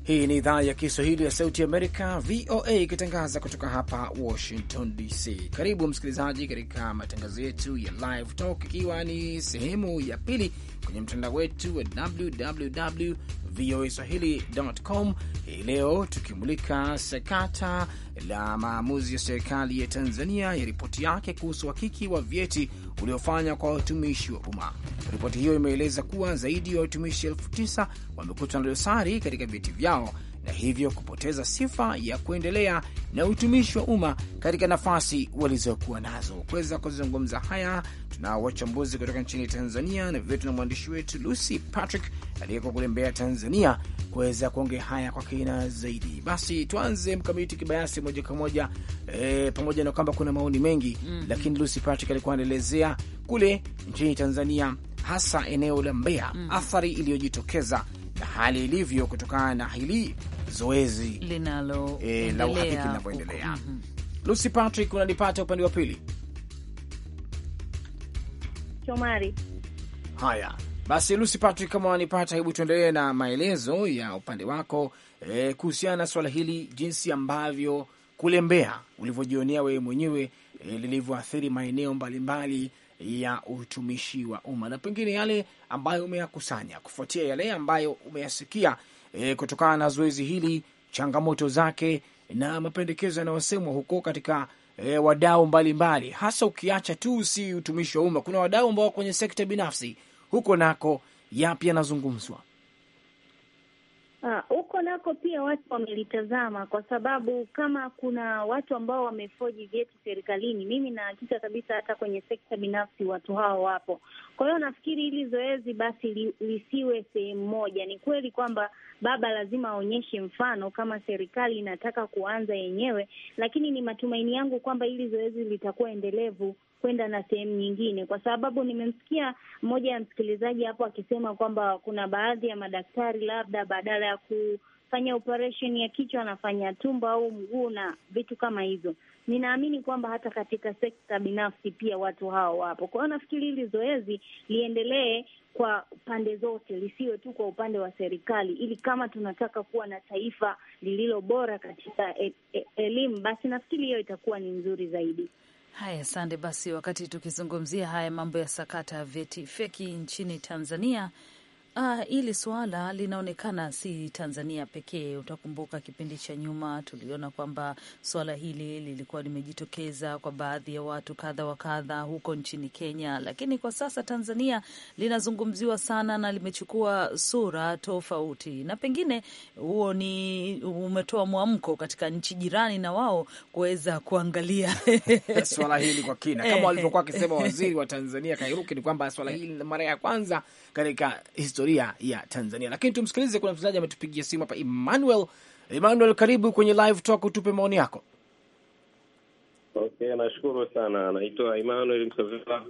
Hii ni idhaa ya Kiswahili ya Sauti Amerika, VOA, ikitangaza kutoka hapa Washington DC. Karibu msikilizaji katika matangazo yetu ya Live Talk, ikiwa ni sehemu ya pili kwenye mtandao wetu wa www voa swahili.com. Hii leo tukimulika sakata la maamuzi ya serikali ya Tanzania ya ripoti yake kuhusu uhakiki wa vyeti uliofanywa kwa watumishi wa umma. Ripoti hiyo imeeleza kuwa zaidi ya watumishi elfu tisa wamekutwa na dosari katika vyeti vyao na hivyo kupoteza sifa ya kuendelea na utumishi wa umma katika nafasi walizokuwa nazo. Kuweza kuzungumza haya, tunao wachambuzi kutoka nchini Tanzania na vivyo tuna mwandishi wetu Lucy Patrick aliyeko kule Mbeya, Tanzania, kuweza kuongea haya kwa kina zaidi. Basi tuanze Mkamiti Kibayasi moja kwa moja e, pamoja na kwamba kuna maoni mengi mm -hmm. Lakini Lucy Patrick alikuwa anaelezea kule nchini Tanzania, hasa eneo la Mbeya mm -hmm. athari iliyojitokeza na hali ilivyo kutokana na hili zoezi linalo e, la uhakiki linavyoendelea. mm -hmm. Lucy Patrick, unanipata upande wa pili? Shomari, haya basi, Lucy Patrick, kama wanipata, hebu tuendelee na maelezo ya upande wako e, kuhusiana na swala hili, jinsi ambavyo kule Mbeya ulivyojionea wewe mwenyewe e, lilivyoathiri maeneo mbalimbali ya utumishi wa umma na pengine yale ambayo umeyakusanya kufuatia yale ambayo umeyasikia e, kutokana na zoezi hili, changamoto zake na mapendekezo yanayosemwa huko katika e, wadau mbalimbali, hasa ukiacha tu si utumishi wa umma, kuna wadau ambao kwenye sekta binafsi huko nako yapi yanazungumzwa huko? Uh, nako pia watu wamelitazama, kwa sababu kama kuna watu ambao wamefoji vyeti serikalini, mimi na hakika kabisa hata kwenye sekta binafsi watu hao wapo. Kwa hiyo nafikiri hili zoezi basi li, lisiwe sehemu moja. Ni kweli kwamba baba lazima aonyeshe mfano kama serikali inataka kuanza yenyewe, lakini ni matumaini yangu kwamba hili zoezi litakuwa endelevu kwenda na sehemu nyingine, kwa sababu nimemsikia mmoja ya msikilizaji hapo akisema kwamba kuna baadhi ya madaktari labda badala ya kufanya operation ya kichwa anafanya tumbo au mguu na vitu kama hivyo. Ninaamini kwamba hata katika sekta binafsi pia watu hao wapo. Kwa hiyo nafikiri hili zoezi liendelee kwa pande zote, lisiwe tu kwa upande wa serikali, ili kama tunataka kuwa na taifa lililo bora katika e e elimu, basi nafikiri hiyo itakuwa ni nzuri zaidi. Haya, sande. Basi wakati tukizungumzia haya mambo ya sakata ya vyeti feki nchini Tanzania, ah, hili suala linaonekana si Tanzania pekee. Utakumbuka kipindi cha nyuma tuliona kwamba suala hili lilikuwa limejitokeza kwa baadhi ya watu kadha wa kadha huko nchini Kenya, lakini kwa sasa Tanzania linazungumziwa sana na limechukua sura tofauti, na pengine huo ni umetoa mwamko katika nchi jirani na wao kuweza kuangalia swala hili kwa kina, kama walivyokuwa akisema waziri wa Tanzania Kairuki, ni kwamba swala hili ni mara ya kwanza katika historia ya Tanzania. Lakini tumsikilize, kuna msikilizaji ametupigia simu hapa, Emmanuel. Emmanuel, karibu kwenye live talk, utupe maoni yako. Okay, nashukuru sana. Naitwa Emmanuel Msovela.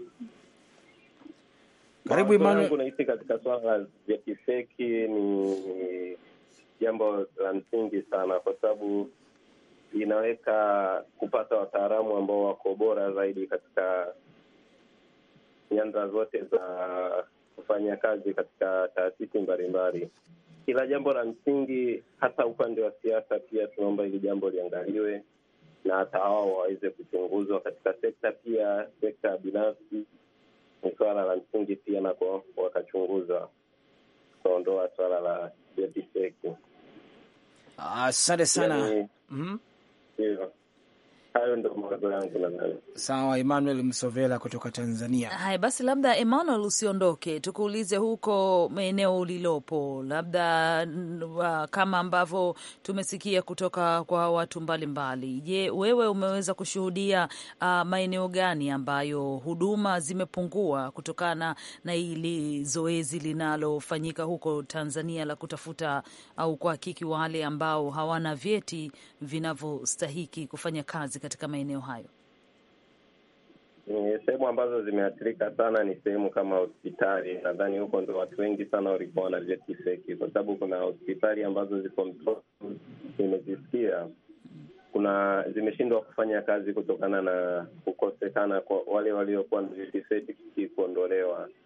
Karibu Emmanuel. Nahisi katika swala la vyeti feki ni jambo la msingi sana, kwa sababu inaweka kupata wataalamu ambao wako bora zaidi katika nyanja zote za kufanya kazi katika taasisi mbalimbali. Kila jambo la msingi, hata upande wa siasa pia tunaomba hili jambo liangaliwe na hata wao waweze kuchunguzwa katika sekta pia, sekta binafsi ni swala la msingi pia nako wakachunguzwa, kuondoa swala la vyeti feki. Asante sana. Yani, Mhm. Hivyo hayo ndo mawazo yangu nadhani. Sawa, Emmanuel Msovela kutoka Tanzania. Haya basi, labda Emmanuel, usiondoke, tukuulize huko maeneo ulilopo, labda n- wa- kama ambavyo tumesikia kutoka kwa watu mbalimbali. Je, wewe umeweza kushuhudia uh, maeneo gani ambayo huduma zimepungua kutokana na hili zoezi linalofanyika huko Tanzania la kutafuta au kuhakiki wale ambao hawana vyeti vinavyostahiki kufanya kazi katika maeneo hayo? Ni sehemu ambazo zimeathirika sana ni sehemu kama hospitali. Nadhani huko ndo watu wengi sana walikuwa na vyeti feki, kwa sababu kuna hospitali ambazo ziko Mtwara, nimezisikia kuna zimeshindwa kufanya kazi kutokana na kukosekana kwa wale waliokuwa na vyeti feki kuondolewa.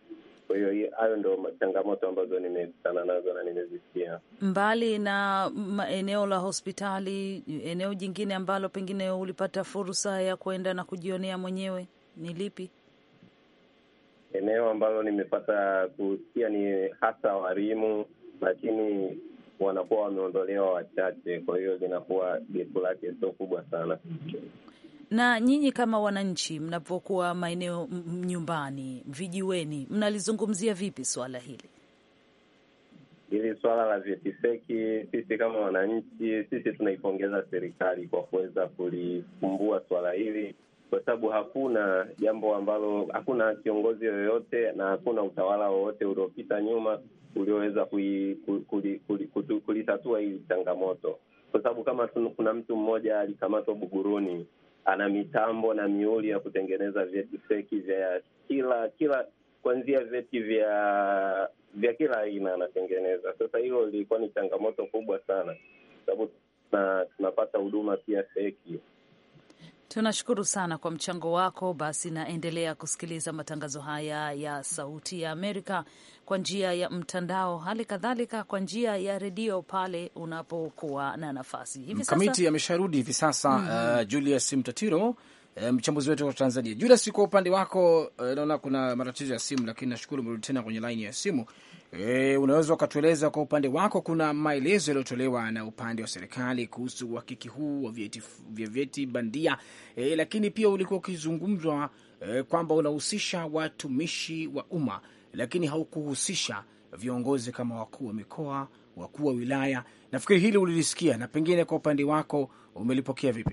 Kwa hiyo hayo ndo changamoto ambazo nimekutana nazo na nimezisikia. Mbali na eneo la hospitali, eneo jingine ambalo pengine ulipata fursa ya kwenda na kujionea mwenyewe ni lipi? Eneo ambalo nimepata kusikia ni hasa walimu, lakini wanakuwa wameondolewa wachache, kwa hiyo linakuwa gepu lake sio kubwa sana. Na nyinyi kama wananchi, mnapokuwa maeneo nyumbani, vijiweni, mnalizungumzia vipi swala hili? Hili swala la vyeti feki, sisi kama wananchi, sisi tunaipongeza serikali kwa kuweza kulifumbua swala hili, kwa sababu hakuna jambo ambalo, hakuna kiongozi yoyote na hakuna utawala wowote uliopita nyuma ulioweza kulitatua hili changamoto, kwa sababu kama kuna mtu mmoja alikamatwa Buguruni ana mitambo na miuli ya kutengeneza vyeti feki vya kila kila kuanzia vyeti vya vya kila aina anatengeneza. Sasa hilo lilikuwa ni changamoto kubwa sana, sababu tunapata huduma pia feki. Tunashukuru sana kwa mchango wako. Basi naendelea kusikiliza matangazo haya ya Sauti ya Amerika kwa njia ya mtandao, hali kadhalika kwa njia ya redio pale unapokuwa na nafasi. Hivi sasa Mkamiti amesharudi hivi sasa. mm -hmm. Uh, Julius Mtatiro uh, mchambuzi wetu wa Tanzania. Julius, kwa upande wako uh, naona kuna matatizo ya simu, lakini nashukuru umerudi tena kwenye laini ya simu. E, unaweza ukatueleza kwa upande wako, kuna maelezo yaliyotolewa na upande wa serikali kuhusu uhakiki huu wa vyeti vya vyeti bandia e, lakini pia ulikuwa ukizungumzwa e, kwamba unahusisha watumishi wa umma, lakini haukuhusisha viongozi kama wakuu wa mikoa, wakuu wa wilaya. Nafikiri hili ulilisikia, na pengine kwa upande wako umelipokea vipi?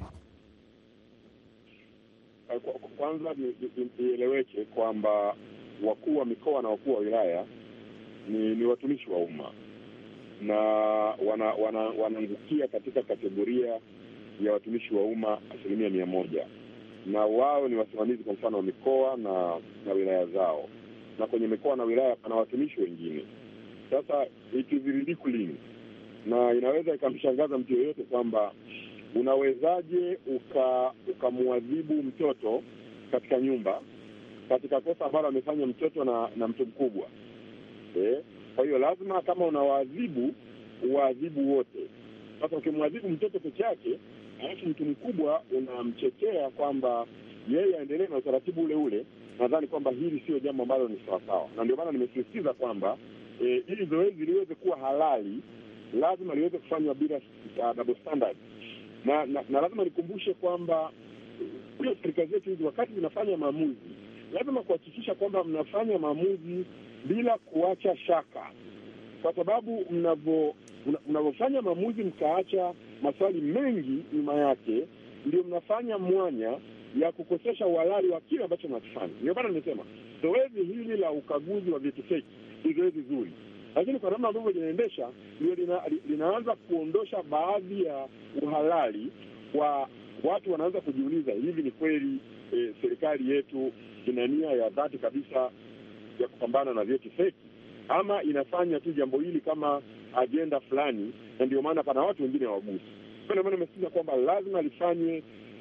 Kwanza ieleweke kwamba wakuu wa mikoa na wakuu wa wilaya ni, ni watumishi wa umma na wanaangukia wana, wana katika kategoria ya watumishi wa umma asilimia mia moja, na wao ni wasimamizi kwa mfano wa mikoa na na wilaya zao, na kwenye mikoa na wilaya pana watumishi wengine. Sasa it is ridiculous na inaweza ikamshangaza mtu yeyote kwamba unawezaje ukamwadhibu uka mtoto katika nyumba katika kosa ambalo amefanya mtoto na, na mtu mkubwa eh? Kwa hiyo lazima kama unawaadhibu uwaadhibu wote. Sasa ukimwadhibu mtoto peke yake alafu mtu mkubwa unamchekea kwamba yeye aendelee na utaratibu ule ule, nadhani kwamba hili sio jambo ambalo ni sawasawa, na ndio maana nimesisitiza kwamba eh, ili zoezi liweze kuwa halali lazima liweze kufanywa bila uh, double standard na, na, na lazima nikumbushe kwamba hiyo serikali zetu hizi wakati zinafanya maamuzi lazima kuhakikisha kwamba mnafanya maamuzi bila kuacha shaka, kwa sababu mnavyofanya maamuzi mkaacha maswali mengi nyuma yake, ndio mnafanya mwanya ya kukosesha uhalali wa kile ambacho mnakifanya. Ndio maana nimesema zoezi hili la ukaguzi wa vyeti feki ni zoezi zuri, lakini kwa namna ambavyo linaendesha ndio lina, linaanza kuondosha baadhi ya uhalali wa watu. Wanaanza kujiuliza hivi, ni kweli e, serikali yetu ina nia ya dhati kabisa ya kupambana na vyeti feki ama inafanya tu jambo hili kama ajenda fulani, na ndio maana pana watu wengine wagusi. Ndio maana nimesisitiza kwamba lazima lifanywe,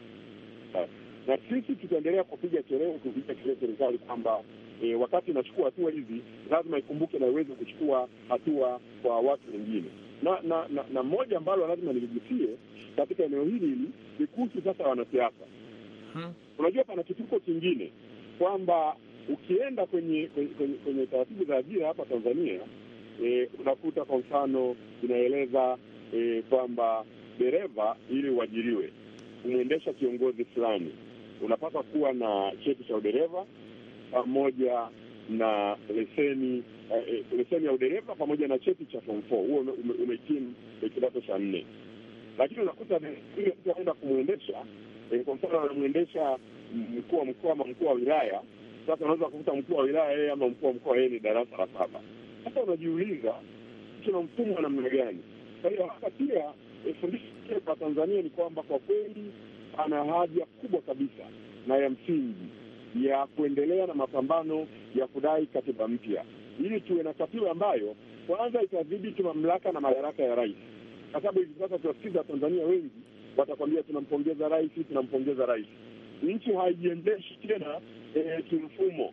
na sisi tutaendelea kupiga kelele, kupiga kelele serikali kwamba E, wakati inachukua hatua hizi lazima ikumbuke na iweze kuchukua hatua kwa watu wengine, na na na, na moja ambalo lazima niligusie katika eneo hili hili ni kuhusu sasa wanasiasa hmm. Unajua, pana kituko kingine kwamba ukienda kwenye kwenye, kwenye, kwenye taratibu za ajira hapa Tanzania e, unakuta kwa mfano inaeleza e, kwamba dereva ili uajiriwe kumwendesha kiongozi fulani unapaswa kuwa na cheti cha udereva pamoja na leseni eh, leseni ya udereva pamoja na cheti cha form four. Huo umehitimu kidato cha nne, lakini unakuta ile mtu anaenda kumwendesha eh, kwa mfano anamwendesha mkuu wa mkoa ama mkuu wa wilaya. Sasa unaweza kukuta mkuu wa wilaya yeye ama mkuu wa mkoa yeye ni darasa la saba. Sasa unajiuliza tuna mfumo wa namna gani? Kwa hiyo hapa pia fundisho kwa Tanzania ni kwamba kwa kweli ana haja kubwa kabisa na ya msingi ya kuendelea na mapambano ya kudai katiba mpya ili tuwe na katiba ambayo kwanza itadhibiti mamlaka na madaraka ya rais, kwa sababu hivi sasa tunasikiza Watanzania wengi watakwambia tunampongeza rais, tunampongeza rais. Nchi haijiendeshi tena e, kimfumo.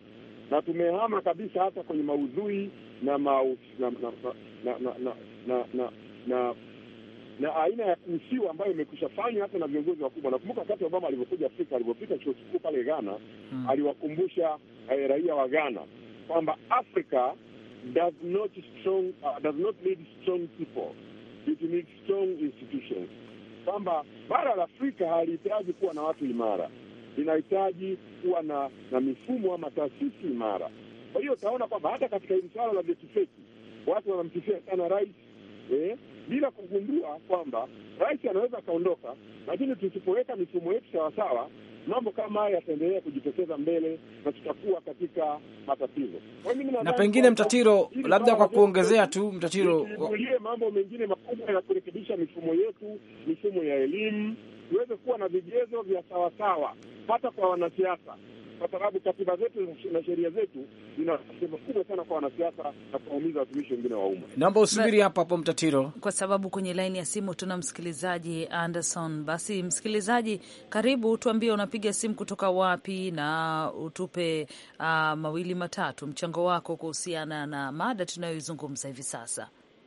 na tumehama kabisa hata kwenye maudhui na maus, na, na, na, na, na, na, na, na na aina ya kuhusiwa ambayo imekwisha fanywa hata na viongozi wakubwa. Nakumbuka wakati Obama alivyokuja Afrika, alivyopita chuo kikuu pale Ghana Hmm. aliwakumbusha eh, raia wa Ghana kwamba Africa does not strong uh, does not need strong people it needs strong institutions, kwamba bara la Afrika halihitaji kuwa na watu imara, linahitaji kuwa na na mifumo ama taasisi imara. Kwa hiyo utaona kwamba hata katika hili swala la vyeti feki watu wanamsifia sana rais eh, bila kugundua kwamba rais anaweza akaondoka, lakini tusipoweka mifumo yetu sawasawa, mambo kama haya yataendelea kujitokeza mbele na tutakuwa katika matatizo. Kwa hiyo mimi Na nadhani pengine kwamba Mtatiro, hili labda swala kwa la kuongezea vyeti tu Mtatiro, tuibulie mambo mengine makubwa ya kurekebisha mifumo yetu, mifumo ya elimu, tuweze kuwa na vigezo vya sawasawa hata kwa wanasiasa, kwa sababu katiba zetu na sheria zetu zina sehemu kubwa sana kwa wanasiasa na kuwaumiza watumishi wengine wa umma. naomba usubiri hapo hapo Mtatiro. kwa sababu kwenye laini ya simu tuna msikilizaji Anderson. Basi msikilizaji, karibu, tuambie unapiga simu kutoka wapi na utupe uh, mawili matatu mchango wako kuhusiana na mada tunayoizungumza hivi sasa.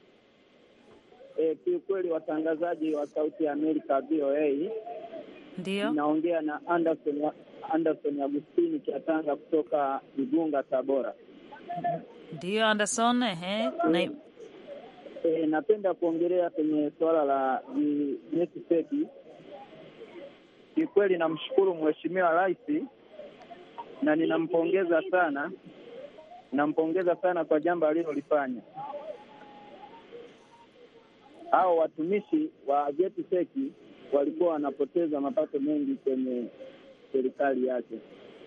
E, kiukweli watangazaji wa Sauti ya Amerika VOA, Ndio, inaongea na Anderson Anderson Agustini Kiatanga kutoka Igunga, Tabora. ndio Anderson. Ehe, na, E, napenda kuongelea kwenye suala la vi- vyeti feki. Kiukweli namshukuru Mheshimiwa Rais na ninampongeza sana, nampongeza sana kwa jambo alilolifanya. Hao watumishi wa vyeti feki walikuwa wanapoteza mapato mengi kwenye serikali yake.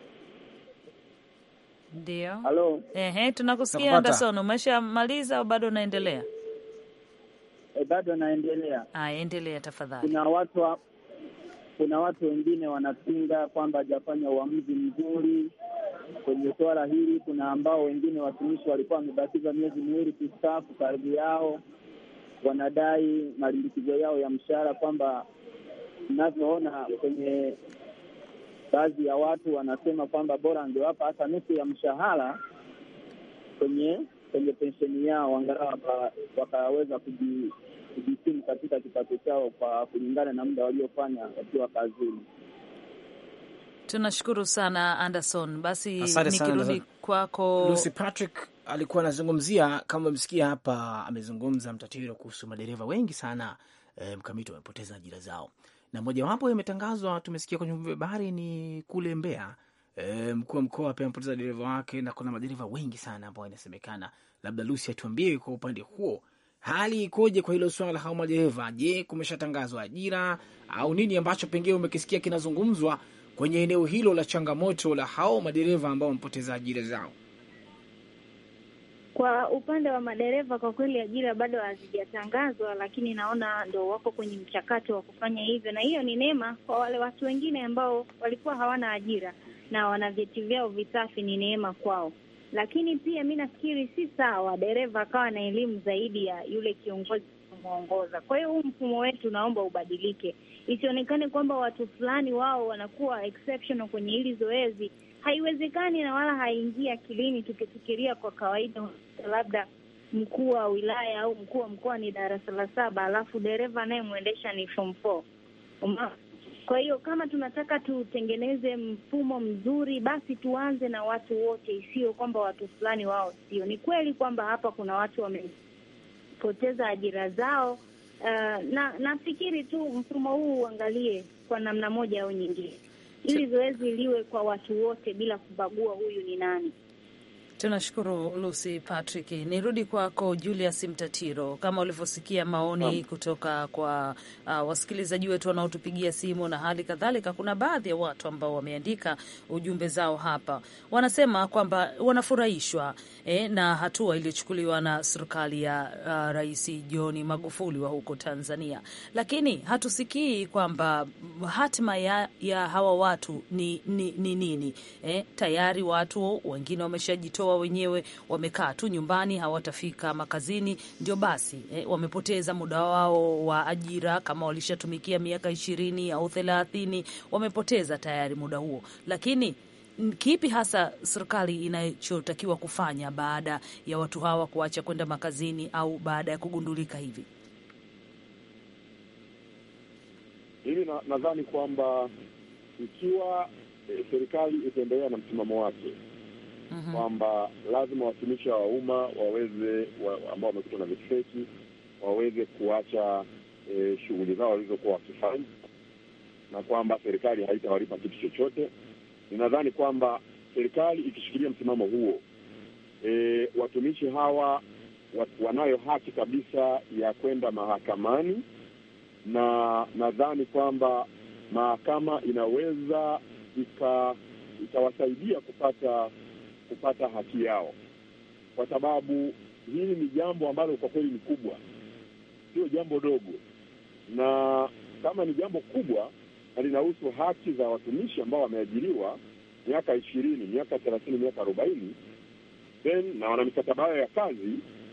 ndio. Halo, Ehe, tunakusikia Nakupata. Anderson. Umeshamaliza au bado unaendelea? e, bado naendelea. Aya, endelea tafadhali. kuna watu wa, kuna watu wengine wanapinga kwamba hajafanya uamuzi mzuri kwenye suala hili. Kuna ambao wengine watumishi walikuwa wamebakiza miezi miwili kustaafu, karibu yao wanadai malimbikizo yao ya mshahara, kwamba inavyoona kwenye baadhi ya watu wanasema kwamba bora angewapa hata nusu ya mshahara kwenye kwenye pensheni yao, angalau waka- wakaweza kuji kujikimu katika kipato chao kwa kulingana na muda waliofanya wakiwa kazini. Tunashukuru sana Anderson. Basi Asante sana, nikirudi Anderson. kwako Lucy Patrick alikuwa anazungumzia kama umesikia hapa, amezungumza Mtatiro kuhusu madereva wengi sana e, mkamiti wamepoteza ajira zao, na mojawapo imetangazwa, tumesikia kwenye vyombo vya habari ni kule Mbeya. E, mkuu wa mkoa pia amepoteza dereva wake, na kuna madereva wengi sana ambao inasemekana. Labda Lucy atuambie kwa upande huo hali ikoje kwa hilo swala la hao madereva. Je, kumeshatangazwa ajira au nini ambacho pengine umekisikia kinazungumzwa kwenye eneo hilo la changamoto la hao madereva ambao wamepoteza ajira zao? Kwa upande wa madereva, kwa kweli ajira bado hazijatangazwa, lakini naona ndo wako kwenye mchakato wa kufanya hivyo, na hiyo ni neema kwa wale watu wengine ambao walikuwa hawana ajira na wana vyeti vyao visafi, ni neema kwao. Lakini pia mi nafikiri si sawa dereva akawa na elimu zaidi ya yule kiongozi kumwongoza. Kwa hiyo huu mfumo wetu naomba ubadilike, isionekane kwamba watu fulani wao wanakuwa exceptional kwenye hili zoezi. Haiwezekani na wala haingii akilini, tukifikiria kwa kawaida, labda mkuu wa wilaya au mkuu wa mkoa ni darasa la saba, alafu dereva anayemwendesha ni form four. Uma- Kwa hiyo kama tunataka tutengeneze mfumo mzuri, basi tuanze na watu wote, isiyo kwamba watu fulani wao sio. Ni kweli kwamba hapa kuna watu wamepoteza ajira zao. Uh, na nafikiri tu mfumo huu uangalie kwa namna moja au nyingine, ili zoezi liwe kwa watu wote bila kubagua huyu ni nani. Tunashukuru Lucy Patrick. Nirudi kwako Julius Mtatiro, kama ulivyosikia maoni kutoka kwa uh, wasikilizaji wetu wanaotupigia simu na hali kadhalika, kuna baadhi ya watu ambao wameandika ujumbe zao hapa, wanasema kwamba wanafurahishwa eh, na hatua iliyochukuliwa na serikali ya uh, Rais John Magufuli wa huko Tanzania, lakini hatusikii kwamba hatima ya, ya hawa watu ni ni ni nini eh, tayari watu wengine wameshajitoa wenyewe, wamekaa tu nyumbani, hawatafika makazini, ndio basi eh, wamepoteza muda wao wa ajira. Kama walishatumikia miaka ishirini au thelathini, wamepoteza tayari muda huo, lakini kipi hasa serikali inachotakiwa kufanya baada ya watu hawa kuacha kwenda makazini au baada ya kugundulika hivi? Mimi na- nadhani kwamba ikiwa eh, serikali itaendelea na msimamo wake Mhm. kwamba lazima watumishi wa umma waweze wa, ambao wamekutwa na vyeti feki waweze kuacha e, shughuli zao walizokuwa wakifanya na kwamba serikali haitawalipa kitu chochote. Ninadhani kwamba serikali ikishikilia msimamo huo e, watumishi hawa wa, wanayo haki kabisa ya kwenda mahakamani, na nadhani kwamba mahakama inaweza ika ikawasaidia kupata kupata haki yao, kwa sababu hili ni jambo ambalo kwa kweli ni kubwa, sio jambo dogo, na kama ni jambo kubwa na linahusu haki za watumishi ambao wameajiriwa miaka ishirini, miaka thelathini, miaka arobaini then na wana mikataba yao ya kazi,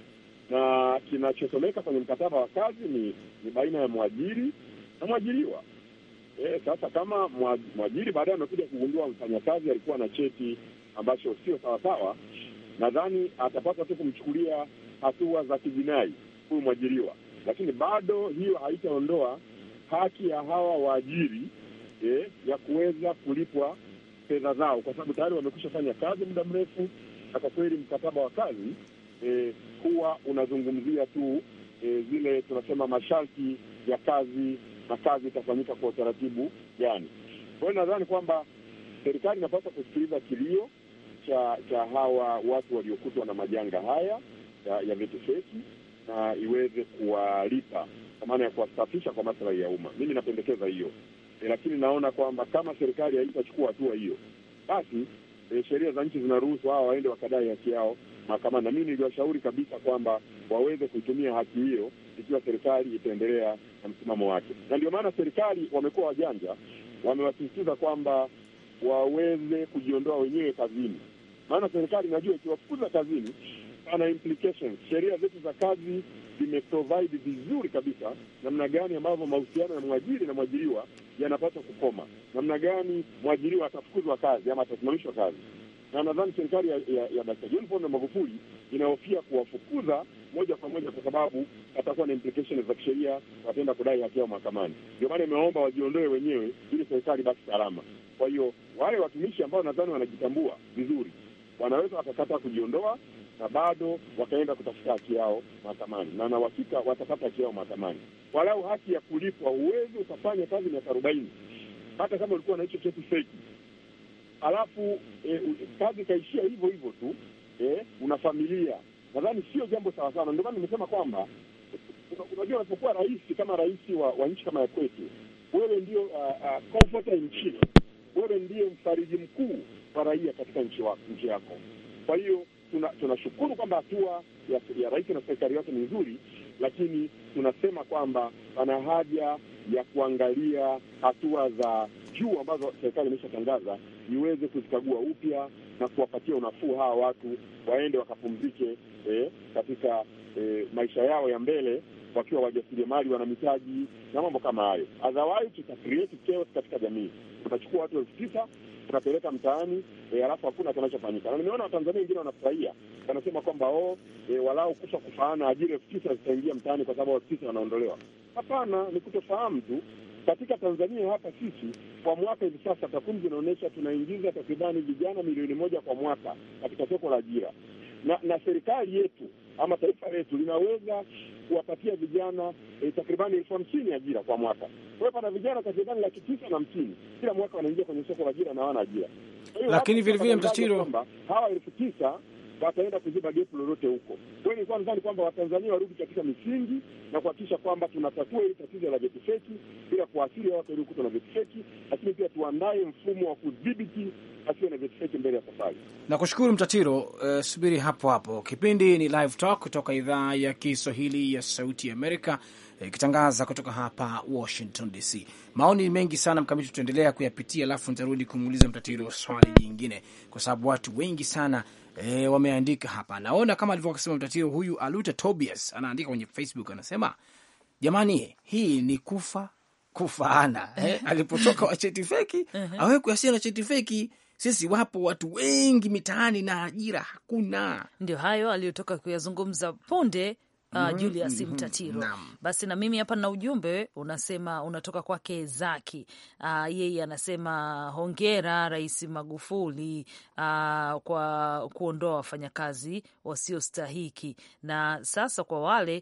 na kinachosomeka kwenye mkataba wa kazi ni, ni baina ya mwajiri na mwajiriwa. E, sasa kama mwa- mwajiri baadaye amekuja kugundua mfanyakazi alikuwa na cheti ambacho sio sawasawa, nadhani atapaswa tu kumchukulia hatua za kijinai huyu mwajiriwa, lakini bado hiyo haitaondoa haki ya hawa waajiri eh, ya kuweza kulipwa fedha zao, kwa sababu tayari wamekwisha fanya kazi muda mrefu, na kwa kweli mkataba wa kazi eh, huwa unazungumzia tu eh, zile tunasema masharti ya kazi na kazi itafanyika kwa utaratibu gani. Kwa hiyo nadhani kwamba serikali inapaswa kusikiliza kilio cha cha hawa watu waliokutwa na majanga haya ya, ya vyeti feki na iweze kuwalipa kwa maana ya kuwasafisha kwa maslahi ya umma. Mimi napendekeza hiyo e, lakini naona kwamba kama serikali haitachukua hatua hiyo, basi e, sheria za nchi zinaruhusu hawa waende wakadai haki yao mahakamani, na mimi niliwashauri kabisa kwamba waweze kuitumia haki hiyo ikiwa serikali itaendelea na msimamo wake, na ndio maana serikali wamekuwa wajanja, wamewasisitiza kwamba waweze kujiondoa wenyewe kazini, maana serikali inajua ikiwafukuza kazini pana implications. Sheria zetu za kazi zimeprovide vizuri kabisa namna gani ambavyo mahusiano ya mwajiri na mwajiriwa yanapaswa kukoma, namna gani mwajiriwa atafukuzwa kazi ama atasimamishwa kazi. Na nadhani serikali ya, ya, ya Dkt. John Pombe Magufuli inahofia kuwafukuza moja kwa moja, kwa sababu atakuwa na implications za kisheria, wataenda kudai haki yao mahakamani. Ndio maana imeomba wajiondoe wenyewe ili serikali baki salama. Kwa hiyo wale watumishi ambao nadhani wanajitambua vizuri wanaweza wakakataa kujiondoa na bado wakaenda kutafuta haki yao mahakamani, na na uhakika watapata haki yao mahakamani, walau haki ya kulipwa. Huwezi ukafanya kazi miaka arobaini hata kama ulikuwa na hicho cheti feki, alafu eh, kazi ikaishia hivyo hivyo tu eh, una familia. Nadhani sio jambo sawa sana. Ndio maana nimesema kwamba una- unajua, unapokuwa rais kama rais wa, wa nchi kama ya kwetu, wewe ndio uh, uh, comforter in chief, wewe ndiye mfariji mkuu wa raia katika nchi, wa, nchi yako. Kwa hiyo tuna- tunashukuru kwamba hatua ya, ya rais na serikali yake ni nzuri, lakini tunasema kwamba pana haja ya kuangalia hatua za juu ambazo serikali imeshatangaza iweze kuzikagua upya na kuwapatia unafuu hawa watu waende wakapumzike eh, katika eh, maisha yao ya mbele wakiwa wajasiriamali, wana mitaji na mambo kama hayo. Otherwise tuta create chaos katika jamii. Utachukua watu elfu tisa unapeleka mtaani e, alafu hakuna kinachofanyika. Na nimeona Watanzania wengine wanafurahia, wanasema kwamba oh, e, walau kufa kufaana, ajira elfu tisa zitaingia mtaani kwa sababu elfu tisa wanaondolewa. Hapana, ni kutofahamu tu. Katika Tanzania hapa sisi kwa mwaka hivi sasa takwimu zinaonyesha tunaingiza takribani vijana milioni moja kwa mwaka katika soko la ajira, na na serikali yetu ama taifa letu linaweza kuwapatia vijana e, takribani elfu hamsini ajira kwa mwaka. Kwa hiyo pana vijana takribani laki tisa na hamsini kila mwaka wanaingia kwenye soko la ajira na hawana ajira. Kwa hiyo Lakini hapo vile vile tunatangaza Mtatiro- kwamba hawa elfu tisa wataenda kuziba gepu lolote huko. Kwa hiyo nilikuwa nadhani kwamba Watanzania warudi katika misingi na kuhakikisha kwamba tunatatua hili tatizo la vyeti feki bila kuathiri watu waliokutwa na vyeti feki, lakini pia tuandae mfumo wa kudhibiti asiwe na vyeti feki mbele ya safari. Nakushukuru Mtatiro. Uh, subiri hapo hapo. Kipindi ni Live Talk kutoka idhaa ya Kiswahili ya Sauti Amerika ikitangaza kutoka hapa Washington DC. Maoni ni mengi sana Mkamiti, tutaendelea kuyapitia, alafu nitarudi kumuuliza Mtatiro swali jingine, kwa sababu watu wengi sana e, wameandika hapa. Naona kama alivyokuwa akisema Mtatiro, huyu Aluta Tobias anaandika kwenye Facebook, anasema jamani, hii ni kufa kufaana eh, alipotoka wa cheti feki awekwe asia na cheti feki sisi wapo watu wengi mitaani na ajira hakuna. Ndio hayo aliyotoka kuyazungumza punde Uh, Julius Mtatiro. Naam. Basi na mimi hapa na ujumbe unasema unatoka kwake Zaki. Uh, yeye anasema hongera Rais Magufuli uh, kwa kuondoa wafanyakazi wasiostahiki, na sasa kwa wale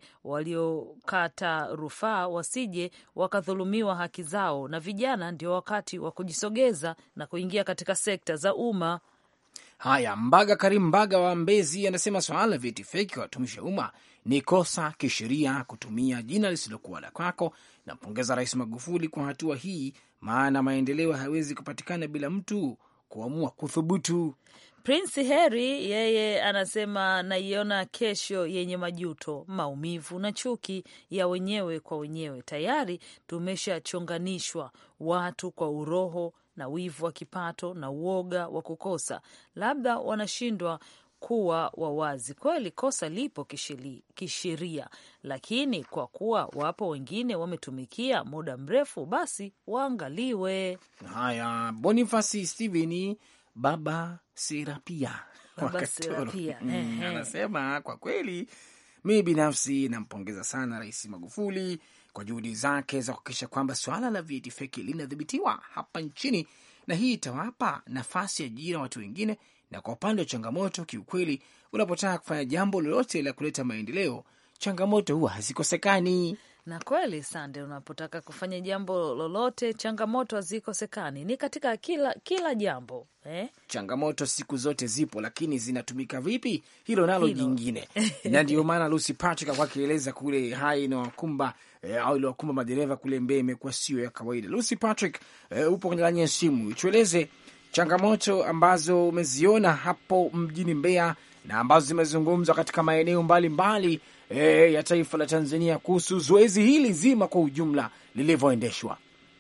waliokata rufaa wasije wakadhulumiwa haki zao, na vijana ndio wakati wa kujisogeza na kuingia katika sekta za umma. Haya, Mbaga Karim Mbaga wa Mbezi anasema swala la vyeti feki kwa watumishi wa umma ni kosa kisheria kutumia jina lisilokuwa la kwako. Nampongeza Rais Magufuli kwa hatua hii, maana maendeleo hayawezi kupatikana bila mtu kuamua kuthubutu. Prince Harry yeye anasema naiona kesho yenye majuto, maumivu na chuki ya wenyewe kwa wenyewe. Tayari tumeshachonganishwa watu kwa uroho na wivu wa kipato na uoga wa kukosa, labda wanashindwa kuwa wawazi. Kweli kosa lipo kishili- kisheria, lakini kwa kuwa wapo wengine wametumikia muda mrefu, basi waangaliwe. Haya, Bonifasi Steveni baba Serapia Baba Wakatoro. Serapia, Mm, ehe. anasema kwa kweli, mimi binafsi nampongeza sana Rais Magufuli kwa juhudi zake za kuhakikisha kwamba swala la vyeti feki linadhibitiwa hapa nchini, na hii itawapa nafasi ya ajira watu wengine. Na kwa upande wa changamoto, kiukweli, unapotaka kufanya jambo lolote la kuleta maendeleo, changamoto huwa hazikosekani. Na kweli Sande, unapotaka kufanya jambo lolote, changamoto hazikosekani, ni katika kila kila jambo eh? changamoto siku zote zipo, lakini zinatumika vipi, hilo nalo Hilo. jingine. na ndio maana Lucy Patrick alikuwa akieleza kule hai inawakumba eh, au iliwakumba madereva kule Mbeya imekuwa sio ya kawaida. Lucy Patrick, eh, upo kwenye laini ya simu, tueleze changamoto ambazo umeziona hapo mjini Mbeya na ambazo zimezungumzwa katika maeneo mbalimbali eh, ya taifa la Tanzania kuhusu zoezi hili zima kwa ujumla lilivyoendeshwa.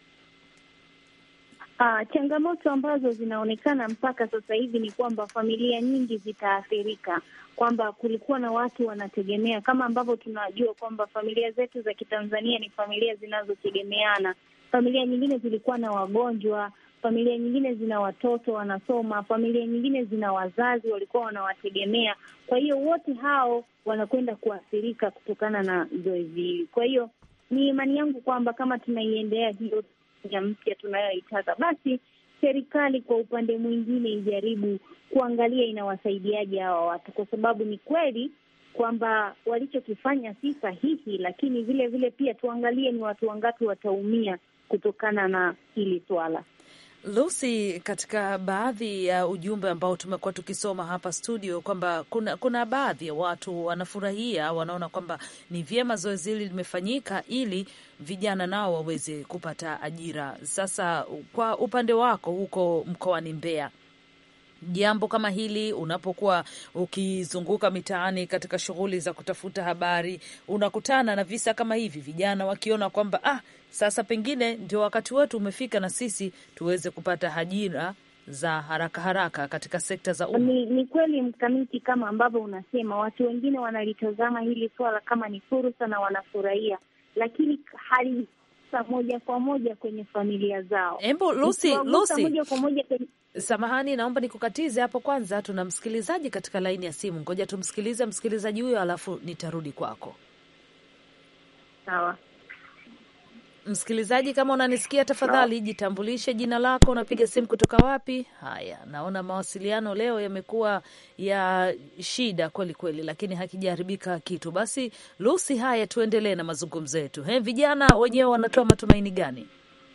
Ah, changamoto ambazo zinaonekana mpaka sasa hivi ni kwamba familia nyingi zitaathirika, kwamba kulikuwa na watu wanategemea, kama ambavyo tunajua kwamba familia zetu za Kitanzania ni familia zinazotegemeana. Familia nyingine zilikuwa na wagonjwa, familia nyingine zina watoto wanasoma, familia nyingine zina wazazi walikuwa wanawategemea. Kwa hiyo wote hao wanakwenda kuathirika kutokana na zoezi hili. Kwa hiyo ni imani yangu kwamba kama tunaiendea hiyo ya mpya tunayoitaka, basi serikali kwa upande mwingine ijaribu kuangalia inawasaidiaje hawa watu, kwa sababu ni kweli kwamba walichokifanya si sahihi, lakini vile vile pia tuangalie ni watu wangapi wataumia kutokana na hili swala. Lucy, katika baadhi ya ujumbe ambao tumekuwa tukisoma hapa studio kwamba kuna, kuna baadhi ya watu wanafurahia, wanaona kwamba ni vyema zoezi hili limefanyika ili vijana nao waweze kupata ajira. Sasa kwa upande wako huko mkoani Mbeya, jambo kama hili unapokuwa ukizunguka mitaani katika shughuli za kutafuta habari, unakutana na visa kama hivi, vijana wakiona kwamba ah, sasa pengine ndio wakati wetu umefika na sisi tuweze kupata ajira za haraka haraka katika sekta za umma. Ni, ni kweli mkamiti, kama ambavyo unasema, watu wengine wanalitazama hili swala kama ni fursa na wanafurahia, lakini haligusa moja kwa moja kwenye familia zao. Embu Lucy, Ikiwagusa Lucy, moja kwa moja kwenye samahani, naomba nikukatize hapo. Kwanza tuna msikilizaji katika laini ya simu, ngoja tumsikilize msikilizaji huyo, alafu nitarudi kwako. sawa. Msikilizaji, kama unanisikia, tafadhali jitambulishe jina lako, unapiga simu kutoka wapi? Haya, naona mawasiliano leo yamekuwa ya shida kweli kweli, lakini hakijaharibika kitu. Basi Lucy, haya, tuendelee na mazungumzo yetu. He, vijana wenyewe wanatoa matumaini gani?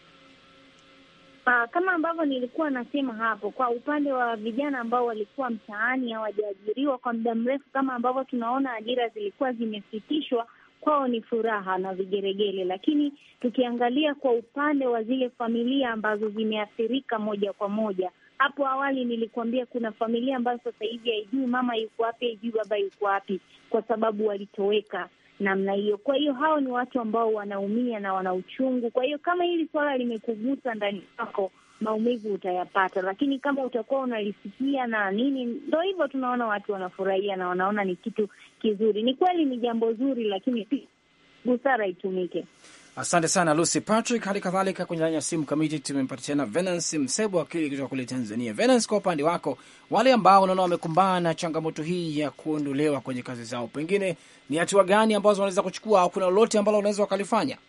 Ah, kama ambavyo nilikuwa nasema hapo, kwa upande wa vijana ambao walikuwa mtaani hawajaajiriwa kwa muda mrefu, kama ambavyo tunaona ajira zilikuwa zimesitishwa, kwao ni furaha na vigeregele. Lakini tukiangalia kwa upande wa zile familia ambazo zimeathirika moja kwa moja, hapo awali nilikuambia kuna familia ambazo sasa hivi haijui mama yuko wapi, haijui baba yuko wapi, kwa sababu walitoweka namna hiyo. Kwa hiyo hao ni watu ambao wanaumia na wana uchungu. Kwa hiyo kama hili swala limekugusa ndani yako, maumivu utayapata, lakini kama utakuwa unalisikia na nini, ndo hivyo, tunaona watu wanafurahia na wanaona ni kitu kizuri. Ni kweli ni jambo zuri, lakini pia busara itumike. Asante sana Lucy Patrick. Hali kadhalika kwenye laini ya simu kamiti tumempata tena Venance Msebo, wakili kutoka kule Tanzania. Venance, kwa upande wako, wale ambao unaona wamekumbana na changamoto hii ya kuondolewa kwenye kazi zao, pengine ni hatua gani ambazo wanaweza kuchukua au kuna lolote ambalo wanaweza wakalifanya?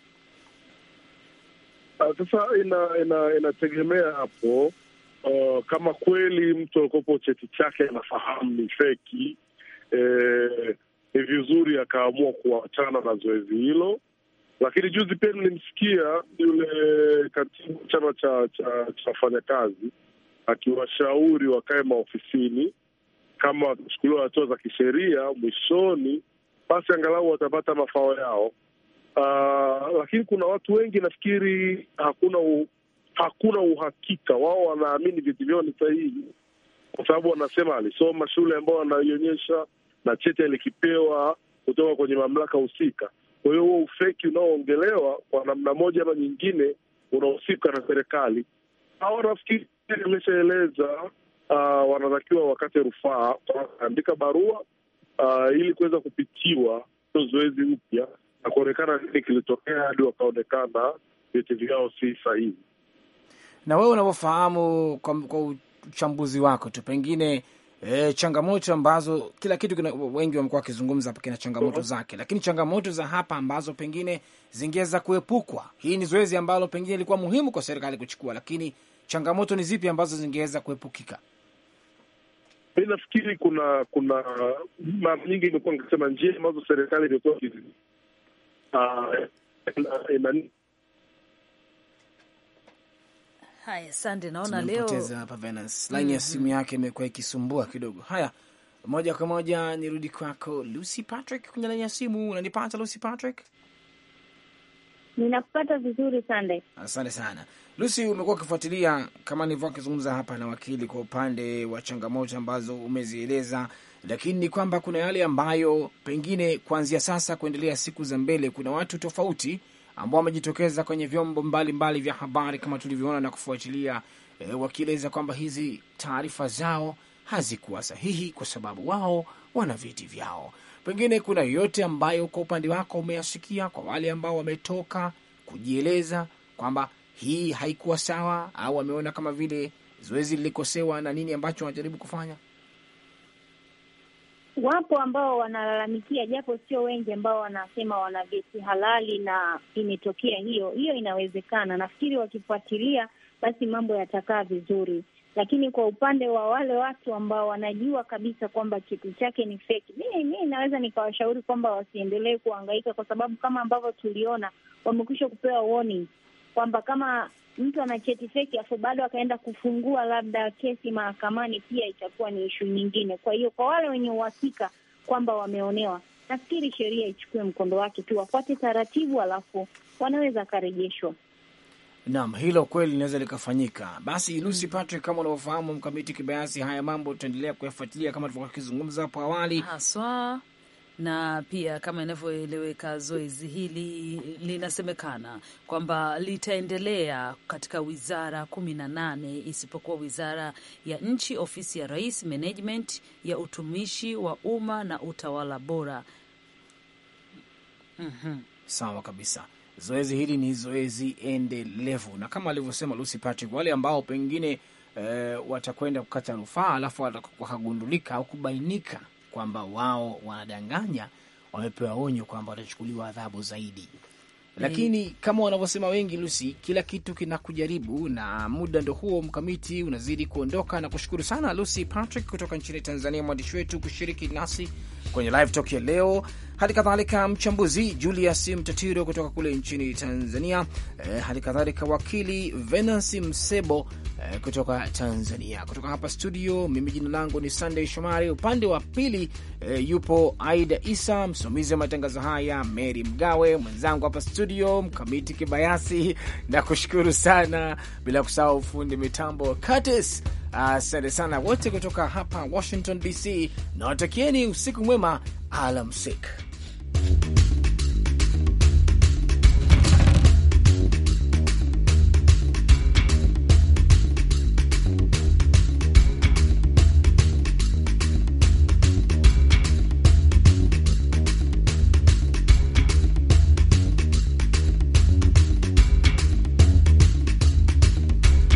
Ah, Sasa ina, ina, inategemea hapo uh, kama kweli mtu alikopo cheti chake anafahamu ni feki eh, ni vizuri akaamua kuachana na zoezi hilo. Lakini juzi pia nilimsikia yule katibu chama cha cha cha wafanyakazi akiwashauri wakae maofisini, kama watachukuliwa hatua za kisheria mwishoni, basi angalau watapata mafao yao. Uh, lakini kuna watu wengi nafikiri hakuna u, hakuna uhakika wao, wanaamini vyeti vyao ni sahihi, kwa sababu wanasema alisoma shule ambayo anaionyesha na cheti alikipewa kutoka kwenye mamlaka husika. Kwa hiyo huo ufeki unaoongelewa kwa namna moja ama nyingine unahusika na serikali. Hawa nafikiri imeshaeleza uh, wanatakiwa wakate rufaa, wanaandika barua uh, ili kuweza kupitiwa hilo zoezi upya na kuonekana nini kilitokea hadi wakaonekana vyeti vyao si sahihi. Na wewe unavyofahamu kwa, kwa uchambuzi wako tu pengine e, changamoto ambazo kila kitu kina, wengi wamekuwa wakizungumza hapa kina changamoto zake, lakini changamoto za hapa ambazo pengine zingeweza kuepukwa. Hii ni zoezi ambalo pengine ilikuwa muhimu kwa serikali kuchukua, lakini changamoto ni zipi ambazo zingeweza kuepukika? Mi nafikiri kuna kuna mara nyingi imekuwa nikisema njia ambazo serikali imekuwa ikizi- ah, ina- ina- Haya, sande, naona leo Tumempoteza hapa Venance, laini ya simu yake imekuwa ikisumbua kidogo. Haya, moja kwa moja nirudi kwako Lucy Patrick kwenye laini ya simu. Unanipata Lucy Patrick? Ninakupata vizuri Sande. Asante sana Lucy, umekuwa ukifuatilia kama nilivyokuwa akizungumza hapa na wakili kwa upande wa changamoto ambazo umezieleza, lakini ni kwamba kuna yale ambayo pengine kuanzia sasa kuendelea siku za mbele, kuna watu tofauti ambao wamejitokeza kwenye vyombo mbalimbali mbali vya habari kama tulivyoona na kufuatilia e, wakieleza kwamba hizi taarifa zao hazikuwa sahihi kwa sababu wao wana vyeti vyao. Pengine kuna yoyote ambayo kwa upande wako umeyasikia kwa wale ambao wametoka kujieleza kwamba hii haikuwa sawa au wameona kama vile zoezi lilikosewa na nini ambacho wanajaribu kufanya? Wapo ambao wanalalamikia, japo sio wengi, ambao wanasema wana vyeti halali na imetokea hiyo hiyo. Inawezekana, nafikiri wakifuatilia, basi mambo yatakaa vizuri. Lakini kwa upande wa wale watu ambao wanajua kabisa kwamba cheti chake ni feki, mi mi naweza nikawashauri kwamba wasiendelee kuhangaika, kwa sababu kama ambavyo tuliona wamekwisha kupewa warning kwamba kama mtu ana cheti feki afu bado akaenda kufungua labda kesi mahakamani, pia itakuwa ni ishu nyingine. Kwa hiyo kwa wale wenye uhakika kwamba wameonewa, nafikiri sheria ichukue mkondo wake tu, wafuate taratibu, alafu wanaweza akarejeshwa. Naam, hilo kweli linaweza likafanyika. Basi Lucy Patrick, kama unavyofahamu mkamiti kibayasi, haya mambo tutaendelea kuyafuatilia kama tulivyokuwa tukizungumza hapo awali. haswa na pia kama inavyoeleweka, zoezi hili linasemekana kwamba litaendelea katika wizara kumi na nane isipokuwa wizara ya nchi, ofisi ya rais, management ya utumishi wa umma na utawala bora. Mhm. Sawa kabisa. Zoezi hili ni zoezi endelevu, na kama alivyosema Lucy Patrick, wale ambao pengine eh, watakwenda kukata rufaa alafu wakagundulika au kubainika kwamba wao wanadanganya, wamepewa onyo kwamba watachukuliwa adhabu zaidi. Lakini kama wanavyosema wengi, Lucy, kila kitu kinakujaribu, na muda ndo huo mkamiti unazidi kuondoka. Na kushukuru sana Lucy Patrick kutoka nchini Tanzania, mwandishi wetu kushiriki nasi kwenye live talk ya leo. Hali kadhalika mchambuzi Julius Mtatiro kutoka kule nchini Tanzania, eh, hali kadhalika wakili Venansi Msebo eh, kutoka Tanzania. Kutoka hapa studio, mimi jina langu ni Sunday Shomari, upande wa pili eh, yupo Aida Isa, msimamizi wa matangazo haya Mary Mgawe, mwenzangu hapa studio Mkamiti Kibayasi, na kushukuru sana, bila kusahau fundi mitambo Curtis. Asante sana wote kutoka hapa Washington DC, na watakieni usiku mwema, alamsik.